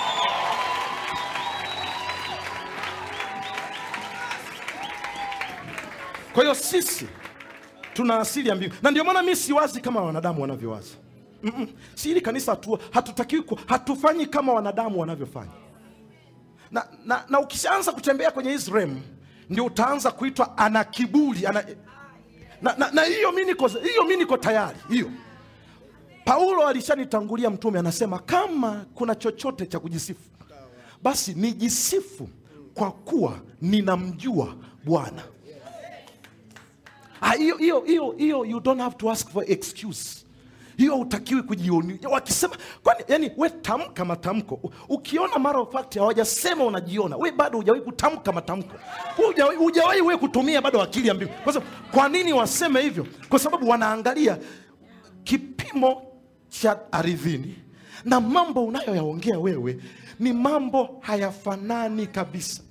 kwa hiyo sisi tuna asili ya mbingu na ndio maana mi siwazi kama wanadamu wanavyowaza Mm-mm. si hili kanisa hatu, hatutakiwi ku- hatufanyi kama wanadamu wanavyofanya na, na, na ukishaanza kutembea kwenye hizi rem ndio utaanza kuitwa ana kiburi ana, na, na, na hiyo mi niko hiyo mi niko tayari hiyo paulo alishanitangulia mtume anasema kama kuna chochote cha kujisifu basi nijisifu kwa kuwa ninamjua bwana Ah, hiyo hiyo hiyo hiyo you don't have to ask for excuse hiyo utakiwi kujioni wakisema kwani yani we tamka matamko U- ukiona mara of fact hawajasema unajiona we bado hujawahi kutamka matamko Hujawahi- hujawahi we kutumia bado akili ya mbingu kwa sababu kwa nini waseme hivyo kwa sababu wanaangalia kipimo cha ardhini na mambo unayoyaongea wewe ni mambo hayafanani kabisa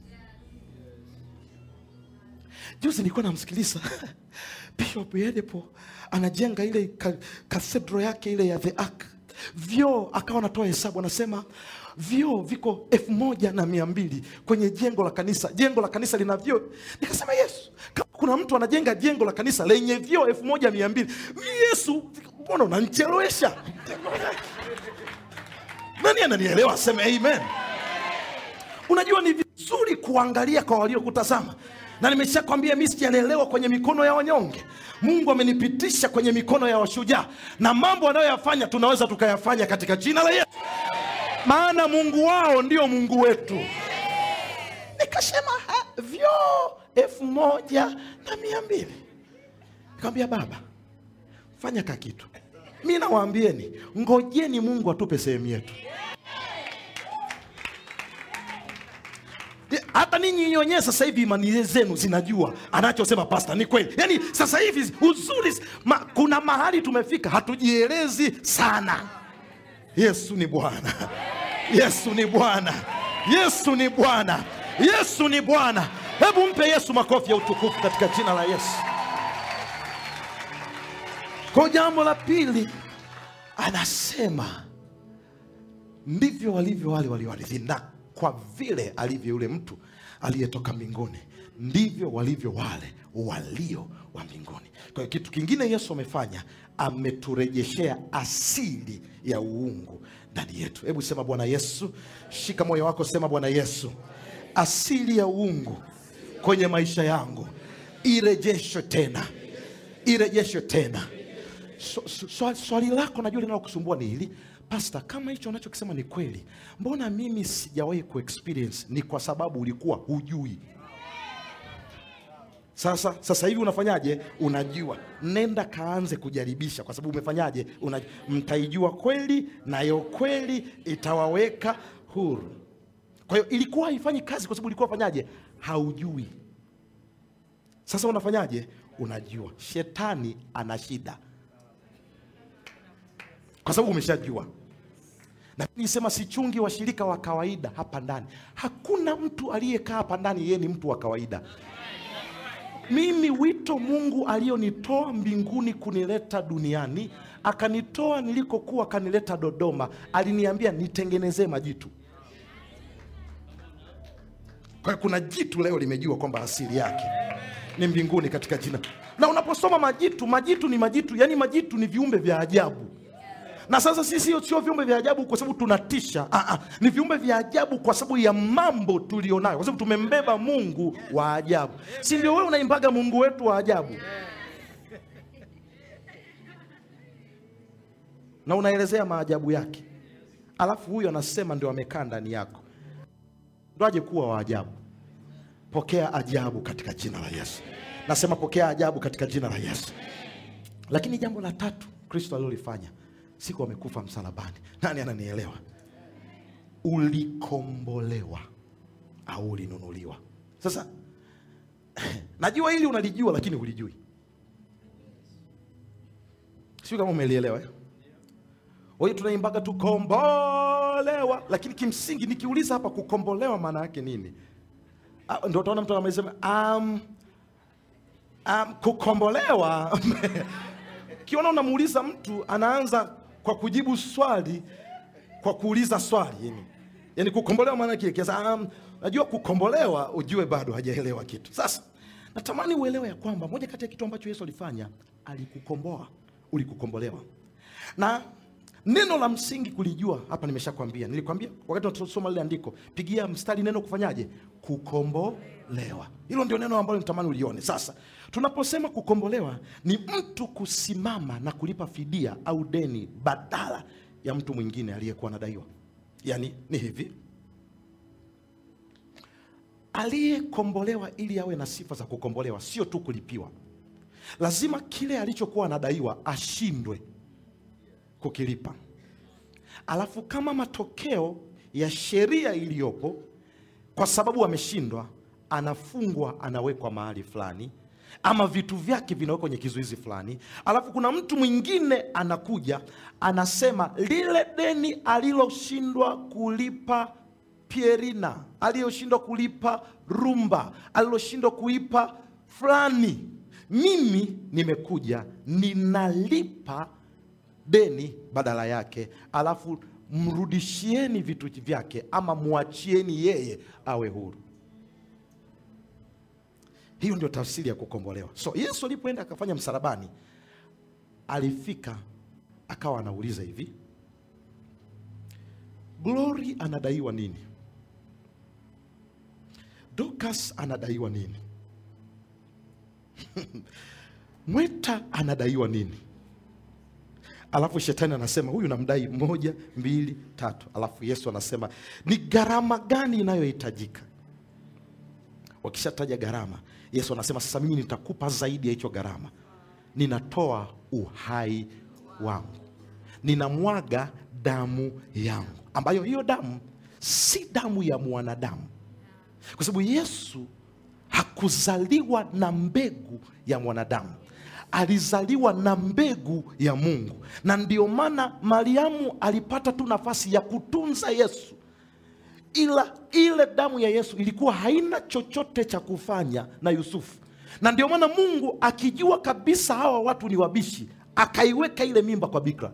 juzi nilikuwa namsikiliza bishop yedepo anajenga ile ka- cathedral yake ile ya the ark vyoo akawa anatoa hesabu anasema vyoo viko elfu moja na mia mbili kwenye jengo la kanisa jengo la kanisa lina vyoo nikasema yesu kama kuna mtu anajenga jengo la kanisa lenye vyoo elfu moja mia mbili yesu mbona unanchelewesha nani ananielewa aseme amen unajua ni vizuri kuangalia kwa waliokutazama na nimeshakwambia mi sijalelewa kwenye mikono ya wanyonge mungu amenipitisha kwenye mikono ya washujaa na mambo anayoyafanya tunaweza tukayafanya katika jina la yesu maana mungu wao ndio mungu wetu nikasema "Ha, vyoo elfu moja na mia mbili nikamwambia baba fanya ka kitu mi nawaambieni ngojeni mungu atupe sehemu yetu Ye- hata ninyi wenyewe sasa hivi imani zenu zinajua anachosema pasta ni kweli yaani sasa hivi uzuri ma, kuna mahali tumefika hatujielezi sana yesu ni bwana yesu ni bwana yesu ni bwana yesu ni bwana hebu mpe yesu makofi ya utukufu katika jina la yesu kwa jambo la pili anasema ndivyo walivyo wale walioarithi na kwa vile alivyo yule mtu aliyetoka mbinguni ndivyo walivyo wale walio wa mbinguni kwa hiyo kitu kingine yesu amefanya ameturejeshea asili ya uungu ndani yetu hebu sema bwana yesu shika moyo wako sema bwana yesu asili ya uungu kwenye maisha yangu irejeshwe tena irejeshwe tena so, so, so, swali lako najua linalokusumbua ni hili pasta kama hicho unachokisema ni kweli mbona mimi sijawahi kuexperience ni kwa sababu ulikuwa hujui sasa sasa hivi unafanyaje unajua nenda kaanze kujaribisha kwa sababu umefanyaje Una, mtaijua kweli nayo kweli itawaweka huru kwa hiyo ilikuwa haifanyi kazi kwa sababu ulikuwa fanyaje haujui sasa unafanyaje unajua shetani ana shida kwa sababu umeshajua na nisema sichungi washirika wa kawaida hapa ndani hakuna mtu aliyekaa hapa ndani yeye ni mtu wa kawaida mimi wito mungu aliyonitoa mbinguni kunileta duniani akanitoa nilikokuwa akanileta Dodoma. Aliniambia nitengenezee majitu. Kwa hiyo kuna jitu leo limejua kwamba asili yake ni mbinguni katika jina. Na unaposoma majitu, majitu ni majitu, yani majitu ni viumbe vya ajabu. Na sasa sisi sio sio viumbe vya ajabu kwa sababu tunatisha. Ah, ah, ni viumbe vya ajabu kwa sababu ya mambo tulionayo, kwa sababu tumembeba Mungu wa ajabu. Si ndio wewe unaimbaga Mungu wetu wa ajabu? Na unaelezea maajabu yake, alafu huyo anasema ndio amekaa ndani yako, ndo aje kuwa wa ajabu. Pokea ajabu katika jina la Yesu. Nasema pokea ajabu katika jina la Yesu. Lakini jambo la tatu Kristo alilolifanya siku amekufa msalabani, nani ananielewa? Ulikombolewa au ulinunuliwa? Sasa najua hili unalijua, lakini hulijui. Sio kama umelielewa eh? Kwa hiyo tunaimbaga tukombolewa, lakini kimsingi nikiuliza hapa kukombolewa maana yake nini? Ah, Ndio utaona mtu amesema um, um, kukombolewa kiona unamuuliza mtu anaanza kwa kujibu swali kwa kuuliza swali yani, yani kukombolewa maana yake kiasi um, najua kukombolewa ujue bado hajaelewa kitu. Sasa natamani uelewe ya kwamba moja kati ya kitu ambacho Yesu alifanya alikukomboa, ulikukombolewa na neno la msingi kulijua hapa, nimeshakwambia. Nilikwambia wakati tunasoma lile andiko, pigia mstari neno kufanyaje? Kukombolewa. Hilo ndio neno ambalo nitamani ulione. Sasa tunaposema kukombolewa, ni mtu kusimama na kulipa fidia au deni badala ya mtu mwingine aliyekuwa anadaiwa. Yaani ni hivi, aliyekombolewa ili awe na sifa za kukombolewa, sio tu kulipiwa, lazima kile alichokuwa anadaiwa ashindwe kukilipa. Alafu kama matokeo ya sheria iliyopo, kwa sababu ameshindwa, anafungwa, anawekwa mahali fulani, ama vitu vyake vinawekwa kwenye kizuizi fulani. Alafu kuna mtu mwingine anakuja, anasema lile deni aliloshindwa kulipa Pierina, aliyoshindwa kulipa Rumba, aliloshindwa kulipa fulani, mimi nimekuja ninalipa deni badala yake, alafu mrudishieni vitu vyake, ama mwachieni yeye awe huru. Hiyo ndio tafsiri ya kukombolewa. So Yesu alipoenda akafanya msalabani, alifika akawa anauliza hivi, Glory anadaiwa nini? Dorcas anadaiwa nini? Mweta anadaiwa nini? Alafu shetani anasema huyu namdai moja, mbili, tatu. Alafu Yesu anasema ni gharama gani inayohitajika? Wakishataja gharama, Yesu anasema sasa mimi nitakupa zaidi ya hicho gharama. Ninatoa uhai wangu, ninamwaga damu yangu, ambayo hiyo damu si damu ya mwanadamu, kwa sababu Yesu hakuzaliwa na mbegu ya mwanadamu alizaliwa na mbegu ya Mungu, na ndio maana Mariamu alipata tu nafasi ya kutunza Yesu, ila ile damu ya Yesu ilikuwa haina chochote cha kufanya na Yusufu, na ndio maana Mungu akijua kabisa hawa watu ni wabishi, akaiweka ile mimba kwa bikira.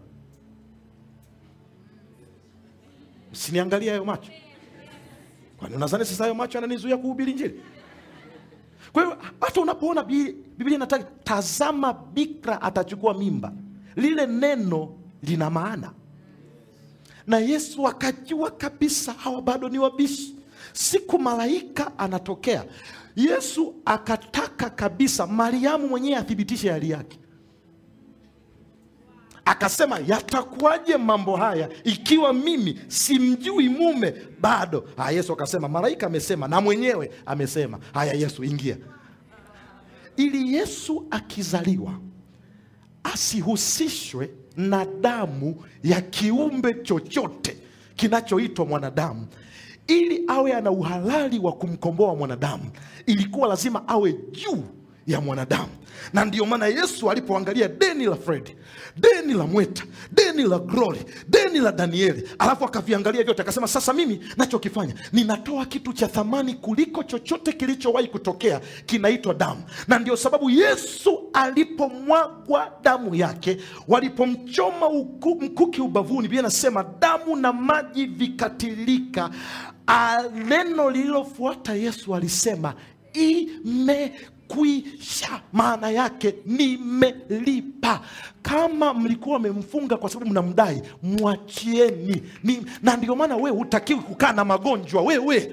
Msiniangalia hayo macho, kwani unadhani sasa hayo macho yananizuia kuhubiri Injili? Kwa hiyo hata unapoona Bi- Biblia inataka tazama, bikira atachukua mimba, lile neno lina maana, na Yesu akajua kabisa hawa bado ni wabishi. Siku malaika anatokea, Yesu akataka kabisa Mariamu mwenyewe athibitishe hali yake, akasema yatakuwaje mambo haya ikiwa mimi simjui mume bado? Ah, Yesu akasema malaika amesema na mwenyewe amesema. Haya, Yesu ingia, ili Yesu akizaliwa asihusishwe na damu ya kiumbe chochote kinachoitwa mwanadamu. Ili awe ana uhalali wa kumkomboa mwanadamu, ilikuwa lazima awe juu ya mwanadamu na ndio maana yesu alipoangalia deni la fredi deni la mweta deni la glory deni la danieli alafu akaviangalia vyote akasema sasa mimi nachokifanya ninatoa kitu cha thamani kuliko chochote kilichowahi kutokea kinaitwa damu na ndio sababu yesu alipomwagwa damu yake walipomchoma uku- mkuki ubavuni bia nasema damu na maji vikatilika Ah, neno lililofuata yesu alisema imekwisha maana yake nimelipa kama mlikuwa mmemfunga kwa sababu mnamdai mwachieni Ni, na ndio maana wewe hutakiwi kukaa na magonjwa wewe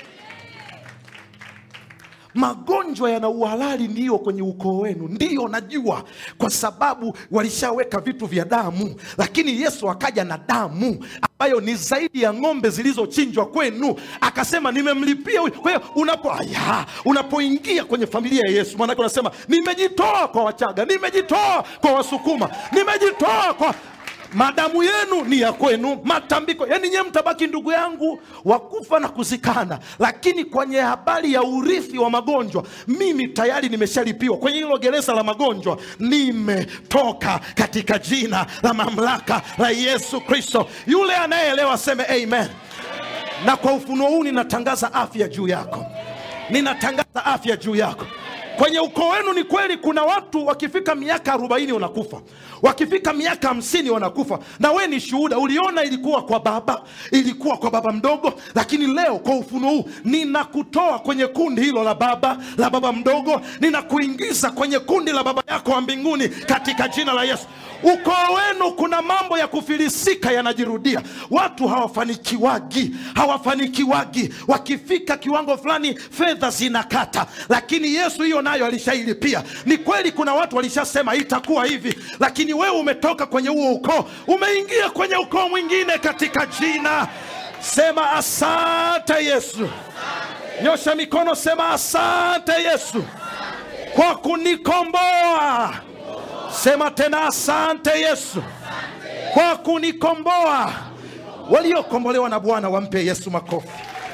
magonjwa yana uhalali ndiyo kwenye ukoo wenu ndiyo najua kwa sababu walishaweka vitu vya damu lakini yesu akaja na damu ambayo ni zaidi ya ng'ombe zilizochinjwa kwenu akasema nimemlipia huyu kwa hiyo unapo aya unapoingia kwenye familia ya yesu maanake unasema nimejitoa kwa wachaga nimejitoa kwa wasukuma nimejitoa kwa madamu yenu ni ya kwenu matambiko yani nyewe mtabaki ndugu yangu wakufa na kuzikana lakini kwenye habari ya urithi wa magonjwa mimi tayari nimeshalipiwa kwenye hilo gereza la magonjwa nimetoka katika jina la mamlaka la yesu kristo yule anayeelewa aseme amen na kwa ufunuo huu ninatangaza afya juu yako ninatangaza afya juu yako kwenye ukoo wenu ni kweli kuna watu wakifika miaka arobaini wanakufa wakifika miaka hamsini wanakufa na we ni shuhuda uliona ilikuwa kwa baba ilikuwa kwa baba mdogo lakini leo kwa ufunuo huu ninakutoa kwenye kundi hilo la baba la baba mdogo ninakuingiza kwenye kundi la baba yako wa mbinguni katika jina la yesu ukoo wenu kuna mambo ya kufilisika yanajirudia watu hawafanikiwagi hawafanikiwagi wakifika kiwango fulani fedha zinakata lakini yesu hiyo nayo alishailipia ni kweli kuna watu walishasema itakuwa hivi lakini wewe umetoka kwenye huo ukoo umeingia kwenye ukoo mwingine katika jina sema asante yesu nyosha mikono sema asante yesu kwa kunikomboa sema tena asante yesu kwa kunikomboa waliokombolewa na bwana wampe yesu makofi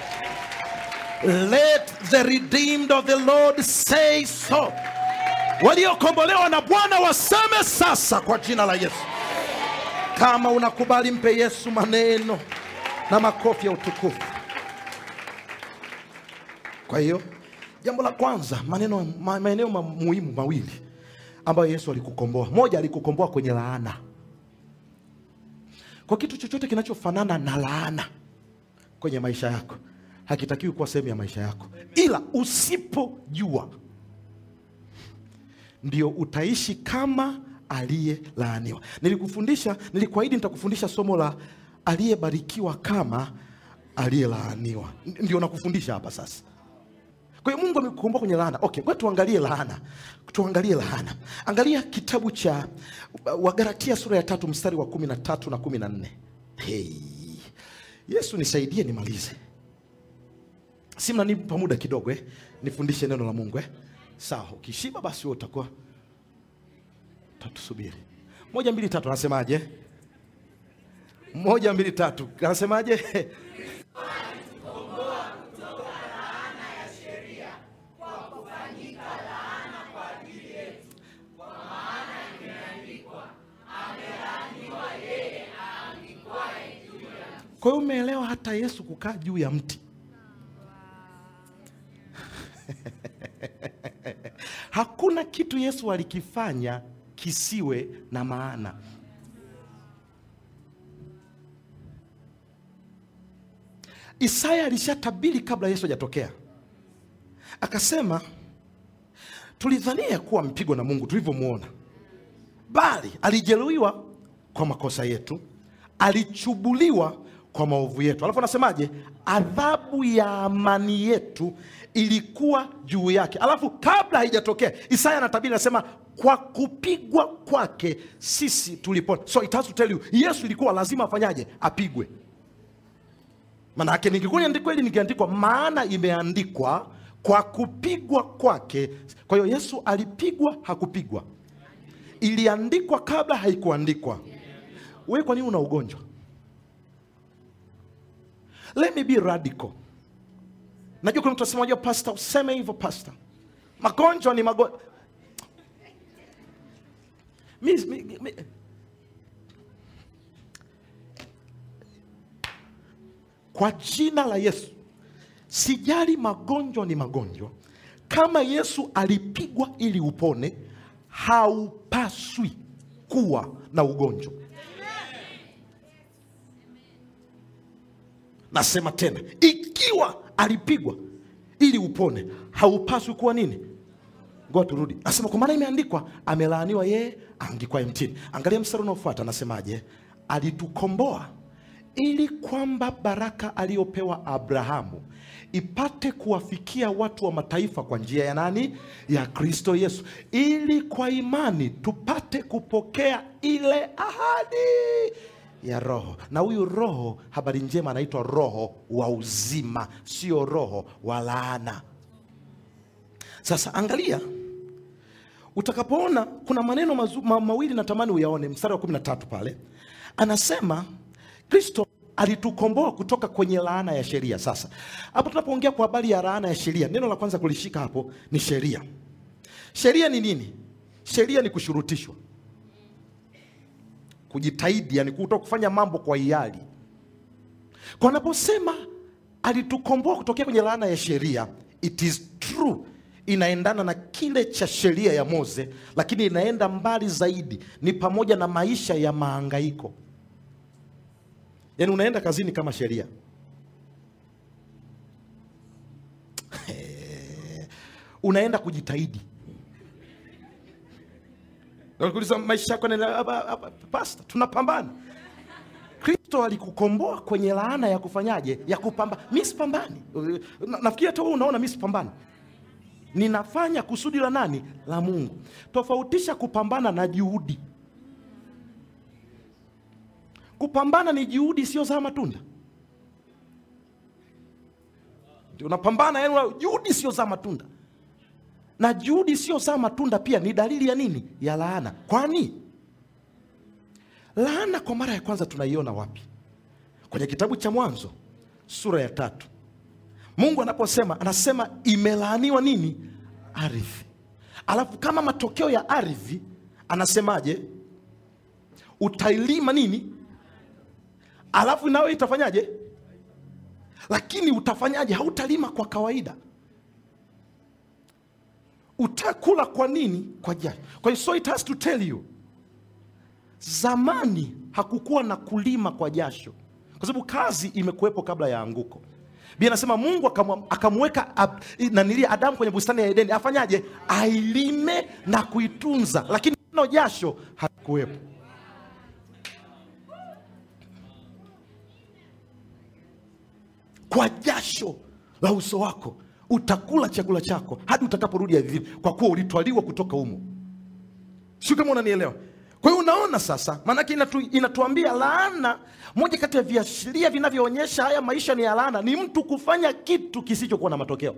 let the redeemed of the lord say so waliokombolewa na bwana waseme sasa kwa jina la yesu kama unakubali mpe yesu maneno na makofi ya utukufu kwa hiyo jambo la kwanza maneno ma- maeneo ma, muhimu mawili ambayo yesu alikukomboa moja alikukomboa kwenye laana kwa kitu chochote kinachofanana na laana kwenye maisha yako hakitakiwi kuwa sehemu ya maisha yako ila usipojua ndio utaishi kama aliyelaaniwa nilikufundisha nilikuahidi nitakufundisha somo la aliyebarikiwa kama aliyelaaniwa N- ndio nakufundisha hapa sasa kwa hiyo mungu amekukomboa kwenye laana okay ngoja tuangalie laana tuangalie laana angalia kitabu cha wagalatia sura ya tatu mstari wa kumi na tatu na kumi na nne hey. yesu nisaidie nimalize si mnanipa muda kidogo eh? nifundishe neno la mungu eh? sawa ukishiba basi wewe utakuwa tatusubiri moja mbili tatu anasemaje moja mbili tatu anasemaje kwa hiyo umeelewa hata yesu kukaa juu ya mti hakuna kitu yesu alikifanya kisiwe na maana isaya alishatabiri kabla yesu hajatokea akasema tulidhania kuwa amepigwa na mungu tulivyomwona bali alijeruhiwa kwa makosa yetu alichubuliwa kwa maovu yetu alafu anasemaje adhabu ya amani yetu ilikuwa juu yake alafu kabla haijatokea isaya anatabiri anasema kwa kupigwa kwake sisi tulipona so it has to tell you yesu ilikuwa lazima afanyaje apigwe manake ningekuwa niandikwa hili ningeandikwa maana imeandikwa kwa kupigwa kwake kwa hiyo yesu alipigwa hakupigwa iliandikwa kabla haikuandikwa wewe kwa nini una ugonjwa let me be radical najua kuna mtu asema unajua pasta useme hivyo pasta magonjwa ni magonjwa mi, mi, mi, kwa jina la Yesu, sijali magonjwa ni magonjwa. Kama Yesu alipigwa ili upone, haupaswi kuwa na ugonjwa. Nasema tena, ikiwa alipigwa ili upone, haupaswi kuwa nini? Ngoja turudi. Nasema kwa maana imeandikwa, amelaaniwa yeye aangikwaye mtini. Angalia mstari unaofuata, anasemaje? Alitukomboa ili kwamba baraka aliyopewa Abrahamu ipate kuwafikia watu wa mataifa kwa njia ya nani? Ya Kristo Yesu, ili kwa imani tupate kupokea ile ahadi ya Roho. Na huyu Roho, habari njema, anaitwa Roho wa uzima, sio roho wa laana. Sasa angalia, utakapoona kuna maneno mazu, ma, mawili natamani uyaone. Mstari wa 13 pale anasema Kristo alitukomboa kutoka kwenye laana ya sheria. Sasa hapo tunapoongea kwa habari ya laana ya sheria, neno la kwanza kulishika hapo ni sheria. Sheria ni nini? Sheria ni kushurutishwa, kujitahidi, yani kuto kufanya mambo kwa hiari. Kwa anaposema alitukomboa kutokea kwenye laana ya sheria, it is true inaendana na kile cha sheria ya Mose, lakini inaenda mbali zaidi, ni pamoja na maisha ya maangaiko. Yaani unaenda kazini kama sheria unaenda kujitahidi. Nakuuliza maisha yako yanaenda, "Aba- aba- pasta, tunapambana. Kristo alikukomboa kwenye laana ya kufanyaje? Ya kupambana. Mi sipambani. Na- Nafikiri hata wewe unaona mi sipambani ninafanya kusudi la nani? La Mungu. Tofautisha kupambana na juhudi. Kupambana ni juhudi isiyozaa matunda. Ndio unapambana, yani una- juhudi isiyozaa matunda, na juhudi isiyozaa matunda pia ni dalili ya nini? Ya laana. Kwani laana kwa mara ya kwanza tunaiona wapi? Kwenye kitabu cha Mwanzo sura ya tatu. Mungu anaposema anasema imelaaniwa nini? Ardhi. Alafu kama matokeo ya ardhi anasemaje? Utailima nini? Alafu nawe itafanyaje? Lakini utafanyaje? Hautalima kwa kawaida, utakula kwa nini? Kwa jasho. Kwa hiyo so it has to tell you, zamani hakukuwa na kulima kwa jasho, kwa sababu kazi imekuwepo kabla ya anguko. Biblia anasema Mungu akamwa- akamweka ab- nanilia Adamu kwenye bustani ya Edeni afanyaje? Ailime na kuitunza, lakini neno jasho halikuwepo. Kwa jasho la uso wako utakula chakula chako hadi utakaporudi ardhini, kwa kuwa ulitwaliwa kutoka humo. Sio kama unanielewa? Kwa hiyo unaona sasa, maanake inatu, inatuambia laana. Moja kati ya viashiria vinavyoonyesha haya maisha ni ya laana ni mtu kufanya kitu kisichokuwa na matokeo.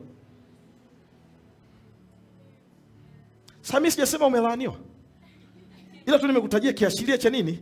Sasa mimi sijasema umelaaniwa, ila tu nimekutajia kiashiria cha nini.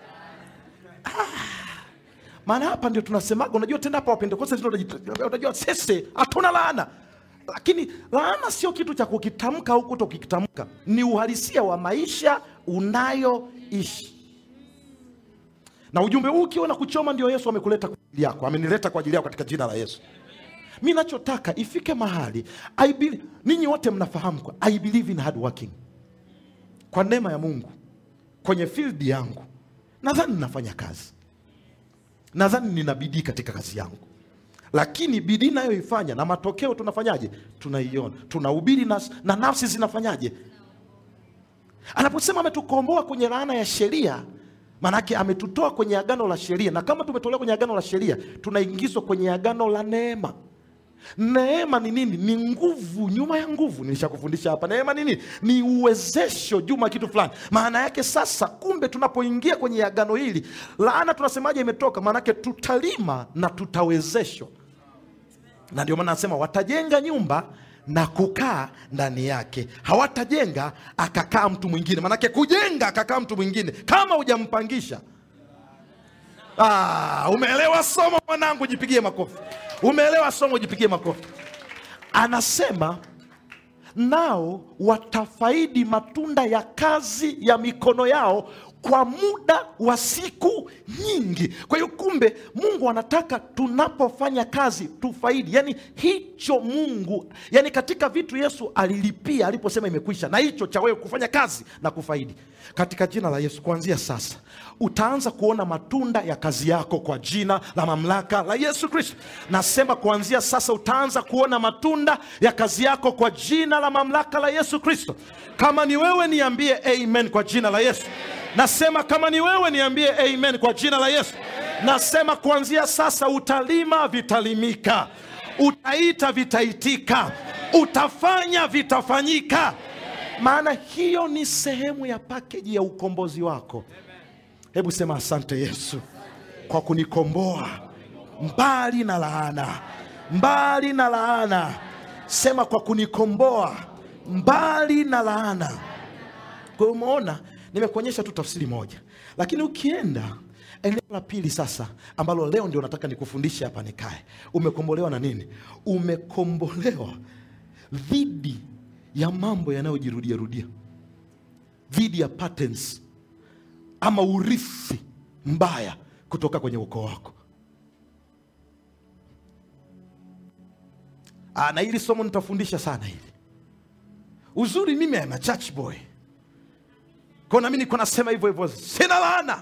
Maana hapa ndio tunasemaga, unajua tena hapa Wapentekoste ndio unaji- unajua sisi hatuna laana, lakini laana sio kitu cha kukitamka au kutokitamka, ni uhalisia wa maisha unayoishi. Na ujumbe huu ukiwa na kuchoma, ndio Yesu amekuleta kwa ajili yako, amenileta kwa ajili yako katika jina la Yesu. Mi nachotaka ifike mahali I believe, ninyi wote mnafahamu kwa I believe in hard working. Kwa neema ya Mungu kwenye field yangu nadhani ninafanya kazi nadhani nina bidii katika kazi yangu, lakini bidii nayoifanya na matokeo tunafanyaje? Tunaiona, tunahubiri na, na nafsi zinafanyaje? Anaposema ametukomboa kwenye laana ya sheria, maanake ametutoa kwenye agano la sheria, na kama tumetolewa kwenye agano la sheria, tunaingizwa kwenye agano la neema. Neema ni nini? Ni nguvu nyuma ya nguvu. Nilishakufundisha hapa, neema ni nini? Ni uwezesho juma ya kitu fulani. Maana yake sasa, kumbe tunapoingia kwenye agano hili, laana tunasemaje imetoka? Maana yake tutalima na tutawezeshwa, na ndio maana anasema watajenga nyumba na kukaa ndani yake, hawatajenga akakaa mtu mwingine. Maanake kujenga akakaa mtu mwingine kama hujampangisha Ah, umeelewa somo mwanangu, jipigie makofi. Umeelewa somo, jipigie makofi. Anasema nao watafaidi matunda ya kazi ya mikono yao kwa muda wa siku nyingi. Kwa hiyo kumbe, Mungu anataka tunapofanya kazi tufaidi, yani hicho Mungu, yani katika vitu Yesu alilipia aliposema imekwisha, na hicho cha wewe kufanya kazi na kufaidi. Katika jina la Yesu, kuanzia sasa utaanza kuona matunda ya kazi yako kwa jina la mamlaka la Yesu Kristo. Nasema kuanzia sasa utaanza kuona matunda ya kazi yako kwa jina la mamlaka la Yesu Kristo. Kama ni wewe, niambie amen kwa jina la Yesu. Nasema kama ni wewe niambie amen kwa jina la Yesu. Nasema kuanzia sasa utalima vitalimika, utaita vitaitika, utafanya vitafanyika, maana hiyo ni sehemu ya pakeji ya ukombozi wako. Hebu sema asante Yesu kwa kunikomboa mbali na laana, mbali na laana. Sema kwa kunikomboa mbali na laana. Kwa hiyo umeona nimekuonyesha tu tafsiri moja, lakini ukienda eneo la pili sasa, ambalo leo ndio nataka nikufundishe hapa nikae, umekombolewa na nini? Umekombolewa dhidi ya mambo yanayojirudia rudia, dhidi ya patterns ama urithi mbaya kutoka kwenye ukoo wako. Aa, na hili somo nitafundisha sana hili. Uzuri mimi am a church boy kwa nami niko nasema hivyo hivyo, sina laana,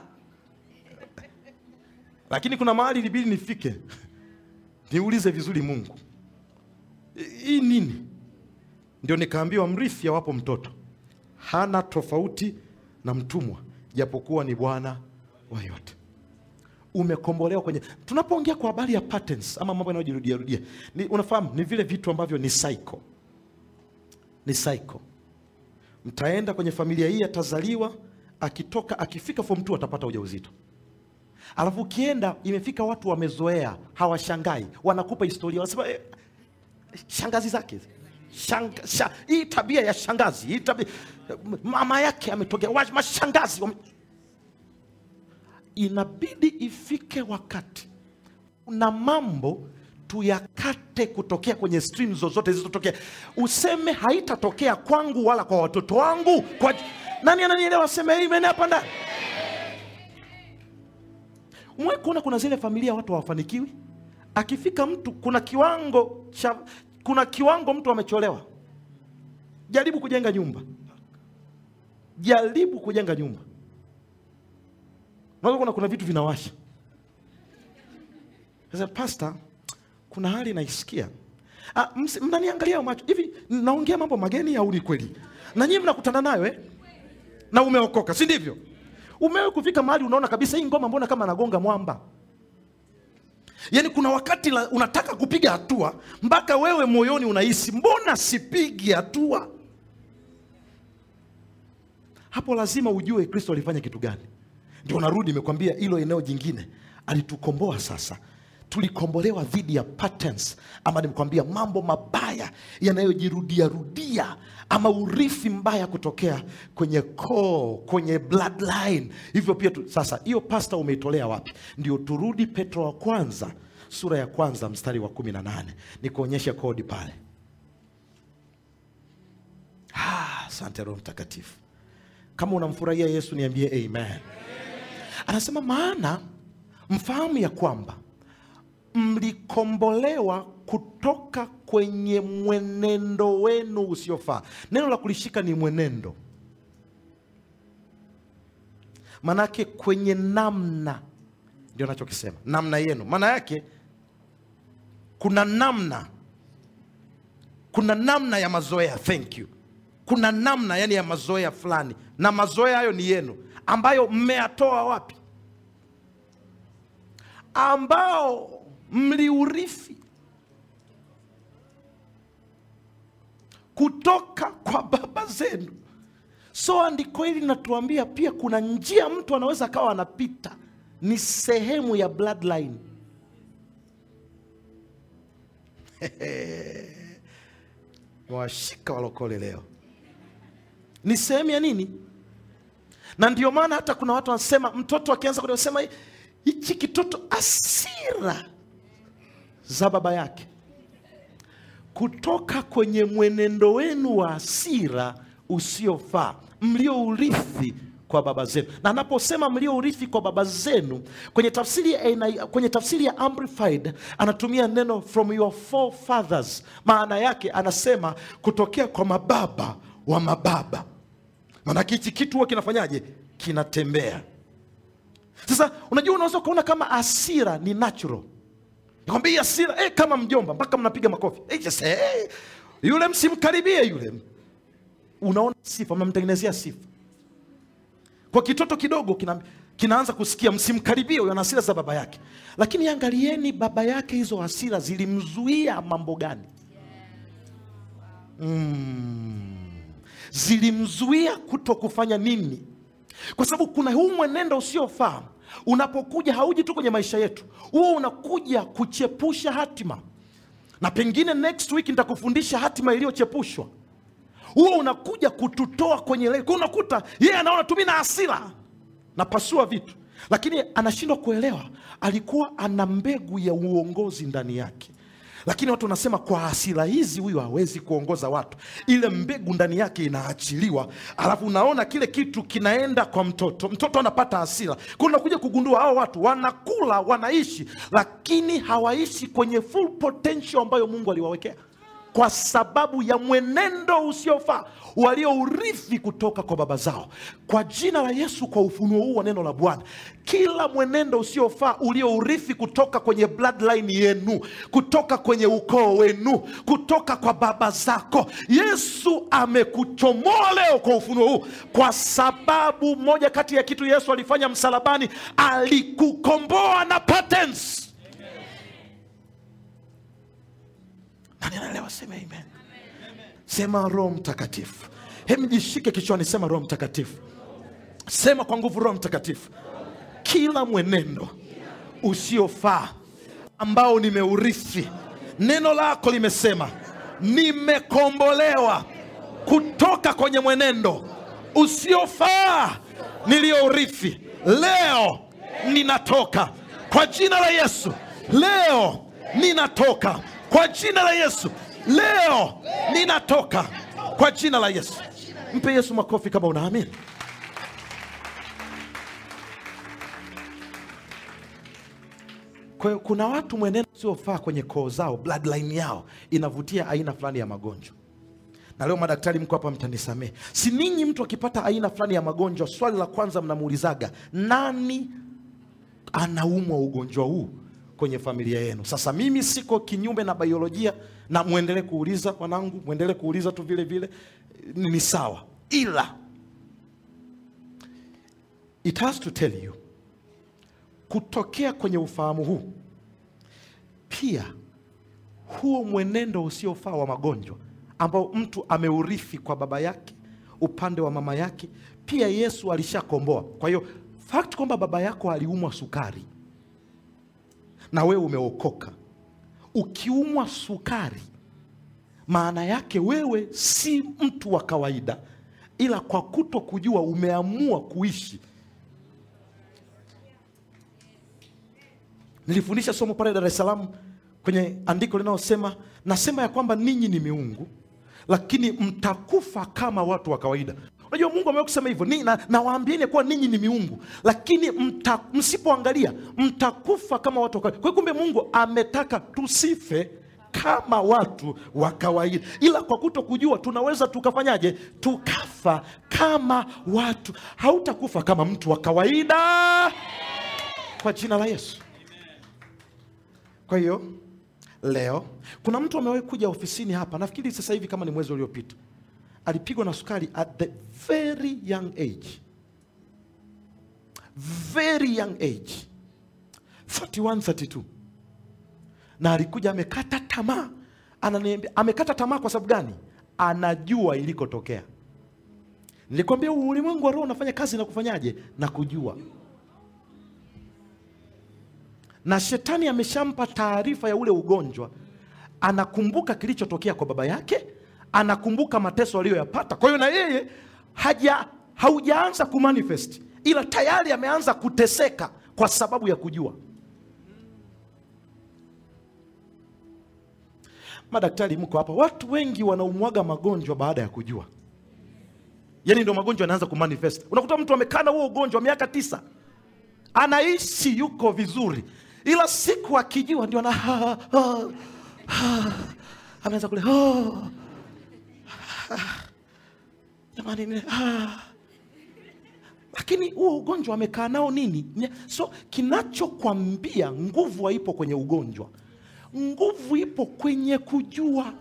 lakini kuna mahali ilibidi nifike niulize vizuri Mungu, hii nini? Ndio nikaambiwa mrithi awapo mtoto hana tofauti na mtumwa, japokuwa ni bwana wa yote. Umekombolewa kwenye, tunapoongea kwa habari ya patterns ama mambo yanayojirudia rudia, ni unafahamu, ni vile vitu ambavyo ni cycle, ni cycle mtaenda kwenye familia hii, atazaliwa, akitoka, akifika form 2 atapata ujauzito. Alafu ukienda, imefika watu wamezoea, hawashangai, wanakupa historia, wanasema eh, shangazi zake Shanga, sha, hii tabia ya shangazi hii tabia, mama yake ametokea, wa- mashangazi wame... Inabidi ifike wakati kuna mambo tuyakate kutokea kwenye stream zozote zilizotokea, useme haitatokea kwangu wala kwa watoto wangu. Kwa nani ananielewa? Seme amen hapa ndani. Umewahi kuona kuna zile familia watu hawafanikiwi, akifika mtu, kuna kiwango cha, kuna kiwango mtu amecholewa. Jaribu kujenga nyumba, jaribu kujenga nyumba, unaweza kuona kuna vitu vinawasha. Sasa pastor kuna hali naisikia. Ah, msi- mnaniangalia macho hivi, naongea mambo mageni au ni kweli? Na nyinyi mnakutana nayo eh? Na umeokoka, si ndivyo? Umewahi kufika mahali unaona kabisa hii ngoma mbona kama nagonga mwamba? Yaani kuna wakati la, unataka kupiga hatua mpaka wewe moyoni unahisi mbona sipigi hatua? Hapo lazima ujue Kristo alifanya kitu gani. Ndio narudi nimekwambia hilo eneo jingine, alitukomboa sasa tulikombolewa dhidi ya patterns ama nimekwambia mambo mabaya yanayojirudia rudia ama urithi mbaya kutokea kwenye koo kwenye bloodline hivyo pia tu, sasa hiyo pasta umeitolea wapi ndio turudi petro wa kwanza sura ya kwanza mstari wa kumi na nane nikuonyeshe kodi pale Ah, asante roho mtakatifu kama unamfurahia yesu niambie amen anasema maana mfahamu ya kwamba mlikombolewa kutoka kwenye mwenendo wenu usiofaa. Neno la kulishika ni mwenendo, manake kwenye namna, ndio nachokisema, namna yenu. Maana yake kuna namna, kuna namna ya mazoea. Thank you. Kuna namna yani ya mazoea fulani, na mazoea hayo ni yenu, ambayo mmeyatoa wapi? ambao mliurithi kutoka kwa baba zenu. So andiko hili linatuambia pia kuna njia mtu anaweza akawa anapita, ni sehemu ya bloodline. Washika walokole leo, ni sehemu ya nini? Na ndio maana hata kuna watu wanasema mtoto akianza kusema hichi kitoto asira za baba yake. kutoka kwenye mwenendo wenu wa hasira usiofaa mliourithi kwa baba zenu. Na anaposema mliourithi kwa baba zenu, kwenye tafsiri ya, NI kwenye tafsiri ya Amplified anatumia neno from your forefathers. Maana yake anasema kutokea kwa mababa wa mababa. Maanake hichi kitu huwa kinafanyaje? Kinatembea. Sasa unajua, unaweza ukaona kama hasira ni natural Nikwambia hii hasira eh, kama mjomba mpaka mnapiga makofi eh, just, eh, yule msimkaribie yule. Unaona sifa, mnamtengenezea sifa. Kwa kitoto kidogo kina, kinaanza kusikia msimkaribie huyo, ana hasira za baba yake, lakini angalieni baba yake, hizo hasira zilimzuia mambo gani? Mm, zilimzuia kuto kufanya nini? Kwa sababu kuna huu mwenendo usiofaa unapokuja hauji tu kwenye maisha yetu, huo unakuja kuchepusha hatima, na pengine next week nitakufundisha hatima iliyochepushwa. Huo unakuja kututoa kwenye le, kwa unakuta yeye anaona tu mimi na hasira napasua vitu, lakini anashindwa kuelewa alikuwa ana mbegu ya uongozi ndani yake lakini watu wanasema kwa hasira hizi huyu hawezi kuongoza watu. Ile mbegu ndani yake inaachiliwa, alafu unaona kile kitu kinaenda kwa mtoto, mtoto anapata hasira. Kwa unakuja kugundua hao watu wanakula, wanaishi, lakini hawaishi kwenye full potential ambayo Mungu aliwawekea kwa sababu ya mwenendo usiofaa waliourithi kutoka kwa baba zao. Kwa jina la Yesu, kwa ufunuo huu wa neno la Bwana, kila mwenendo usiofaa uliourithi kutoka kwenye bloodline yenu, kutoka kwenye ukoo wenu, kutoka kwa baba zako, Yesu amekuchomoa leo kwa ufunuo huu, kwa sababu moja kati ya kitu Yesu alifanya msalabani, alikukomboa na patents. Nani anaelewa? Sema amen. Sema Roho Mtakatifu. Hebu jishike kichwani, sema Roho Mtakatifu. Sema kwa nguvu, Roho Mtakatifu. Kila mwenendo usiofaa ambao nimeurithi, neno lako limesema nimekombolewa kutoka kwenye mwenendo usiofaa niliyourithi. Leo ninatoka kwa jina la Yesu. Leo ninatoka kwa jina la Yesu. Leo ninatoka kwa jina la Yesu. Mpe Yesu makofi kama unaamini. Kwa hiyo kuna watu mwenendo usiofaa kwenye koo zao, bloodline yao inavutia aina fulani ya magonjwa. Na leo madaktari, mko hapa, mtanisamehe. Si ninyi, mtu akipata aina fulani ya magonjwa, swali la kwanza mnamuulizaga nani anaumwa ugonjwa huu kwenye familia yenu. Sasa mimi siko kinyume na biolojia, na mwendelee kuuliza wanangu, mwendelee kuuliza tu vile vile, ni ni sawa, ila it has to tell you, kutokea kwenye ufahamu huu pia huo mwenendo usiofaa wa magonjwa ambao mtu ameurithi kwa baba yake upande wa mama yake, pia Yesu alishakomboa. Kwa hiyo fact kwamba baba yako aliumwa sukari na wewe umeokoka, ukiumwa sukari, maana yake wewe si mtu wa kawaida, ila kwa kuto kujua umeamua kuishi. Nilifundisha somo pale Dar es Salaam kwenye andiko linalosema, nasema ya kwamba ninyi ni miungu, lakini mtakufa kama watu wa kawaida. Unajua Mungu amewahi kusema hivyo ni, na, nawaambieni kuwa ninyi ni miungu, lakini mta, msipoangalia mtakufa kama watu wa kawaida. Kwa hiyo kumbe Mungu ametaka tusife kama watu wa kawaida, ila kwa kuto kujua tunaweza tukafanyaje? Tukafa kama watu. Hautakufa kama mtu wa kawaida kwa jina la Yesu. Kwa hiyo leo kuna mtu amewahi kuja ofisini hapa, nafikiri sasa hivi kama ni mwezi uliopita, alipigwa na sukari at the very young age, very young age 31 32, na alikuja amekata tamaa. Ananiambia amekata tamaa kwa sababu gani? Anajua ilikotokea. Nilikwambia ulimwengu wa roho unafanya kazi na kufanyaje na kujua na shetani ameshampa taarifa ya ule ugonjwa, anakumbuka kilichotokea kwa baba yake, anakumbuka mateso aliyoyapata. Kwa hiyo na yeye haja haujaanza kumanifest, ila tayari ameanza kuteseka kwa sababu ya kujua. madaktari mko hapa watu wengi wanaumwaga magonjwa baada ya kujua yaani ndio magonjwa yanaanza kumanifest unakuta mtu amekaa na huo ugonjwa miaka tisa anaishi yuko vizuri ila siku akijua ndio ana ha, ha, ha. ameanza kule oh, ah, jamani ni- ah. lakini huo ugonjwa amekaa nao nini Nya- so kinachokwambia nguvu haipo kwenye ugonjwa nguvu ipo kwenye kujua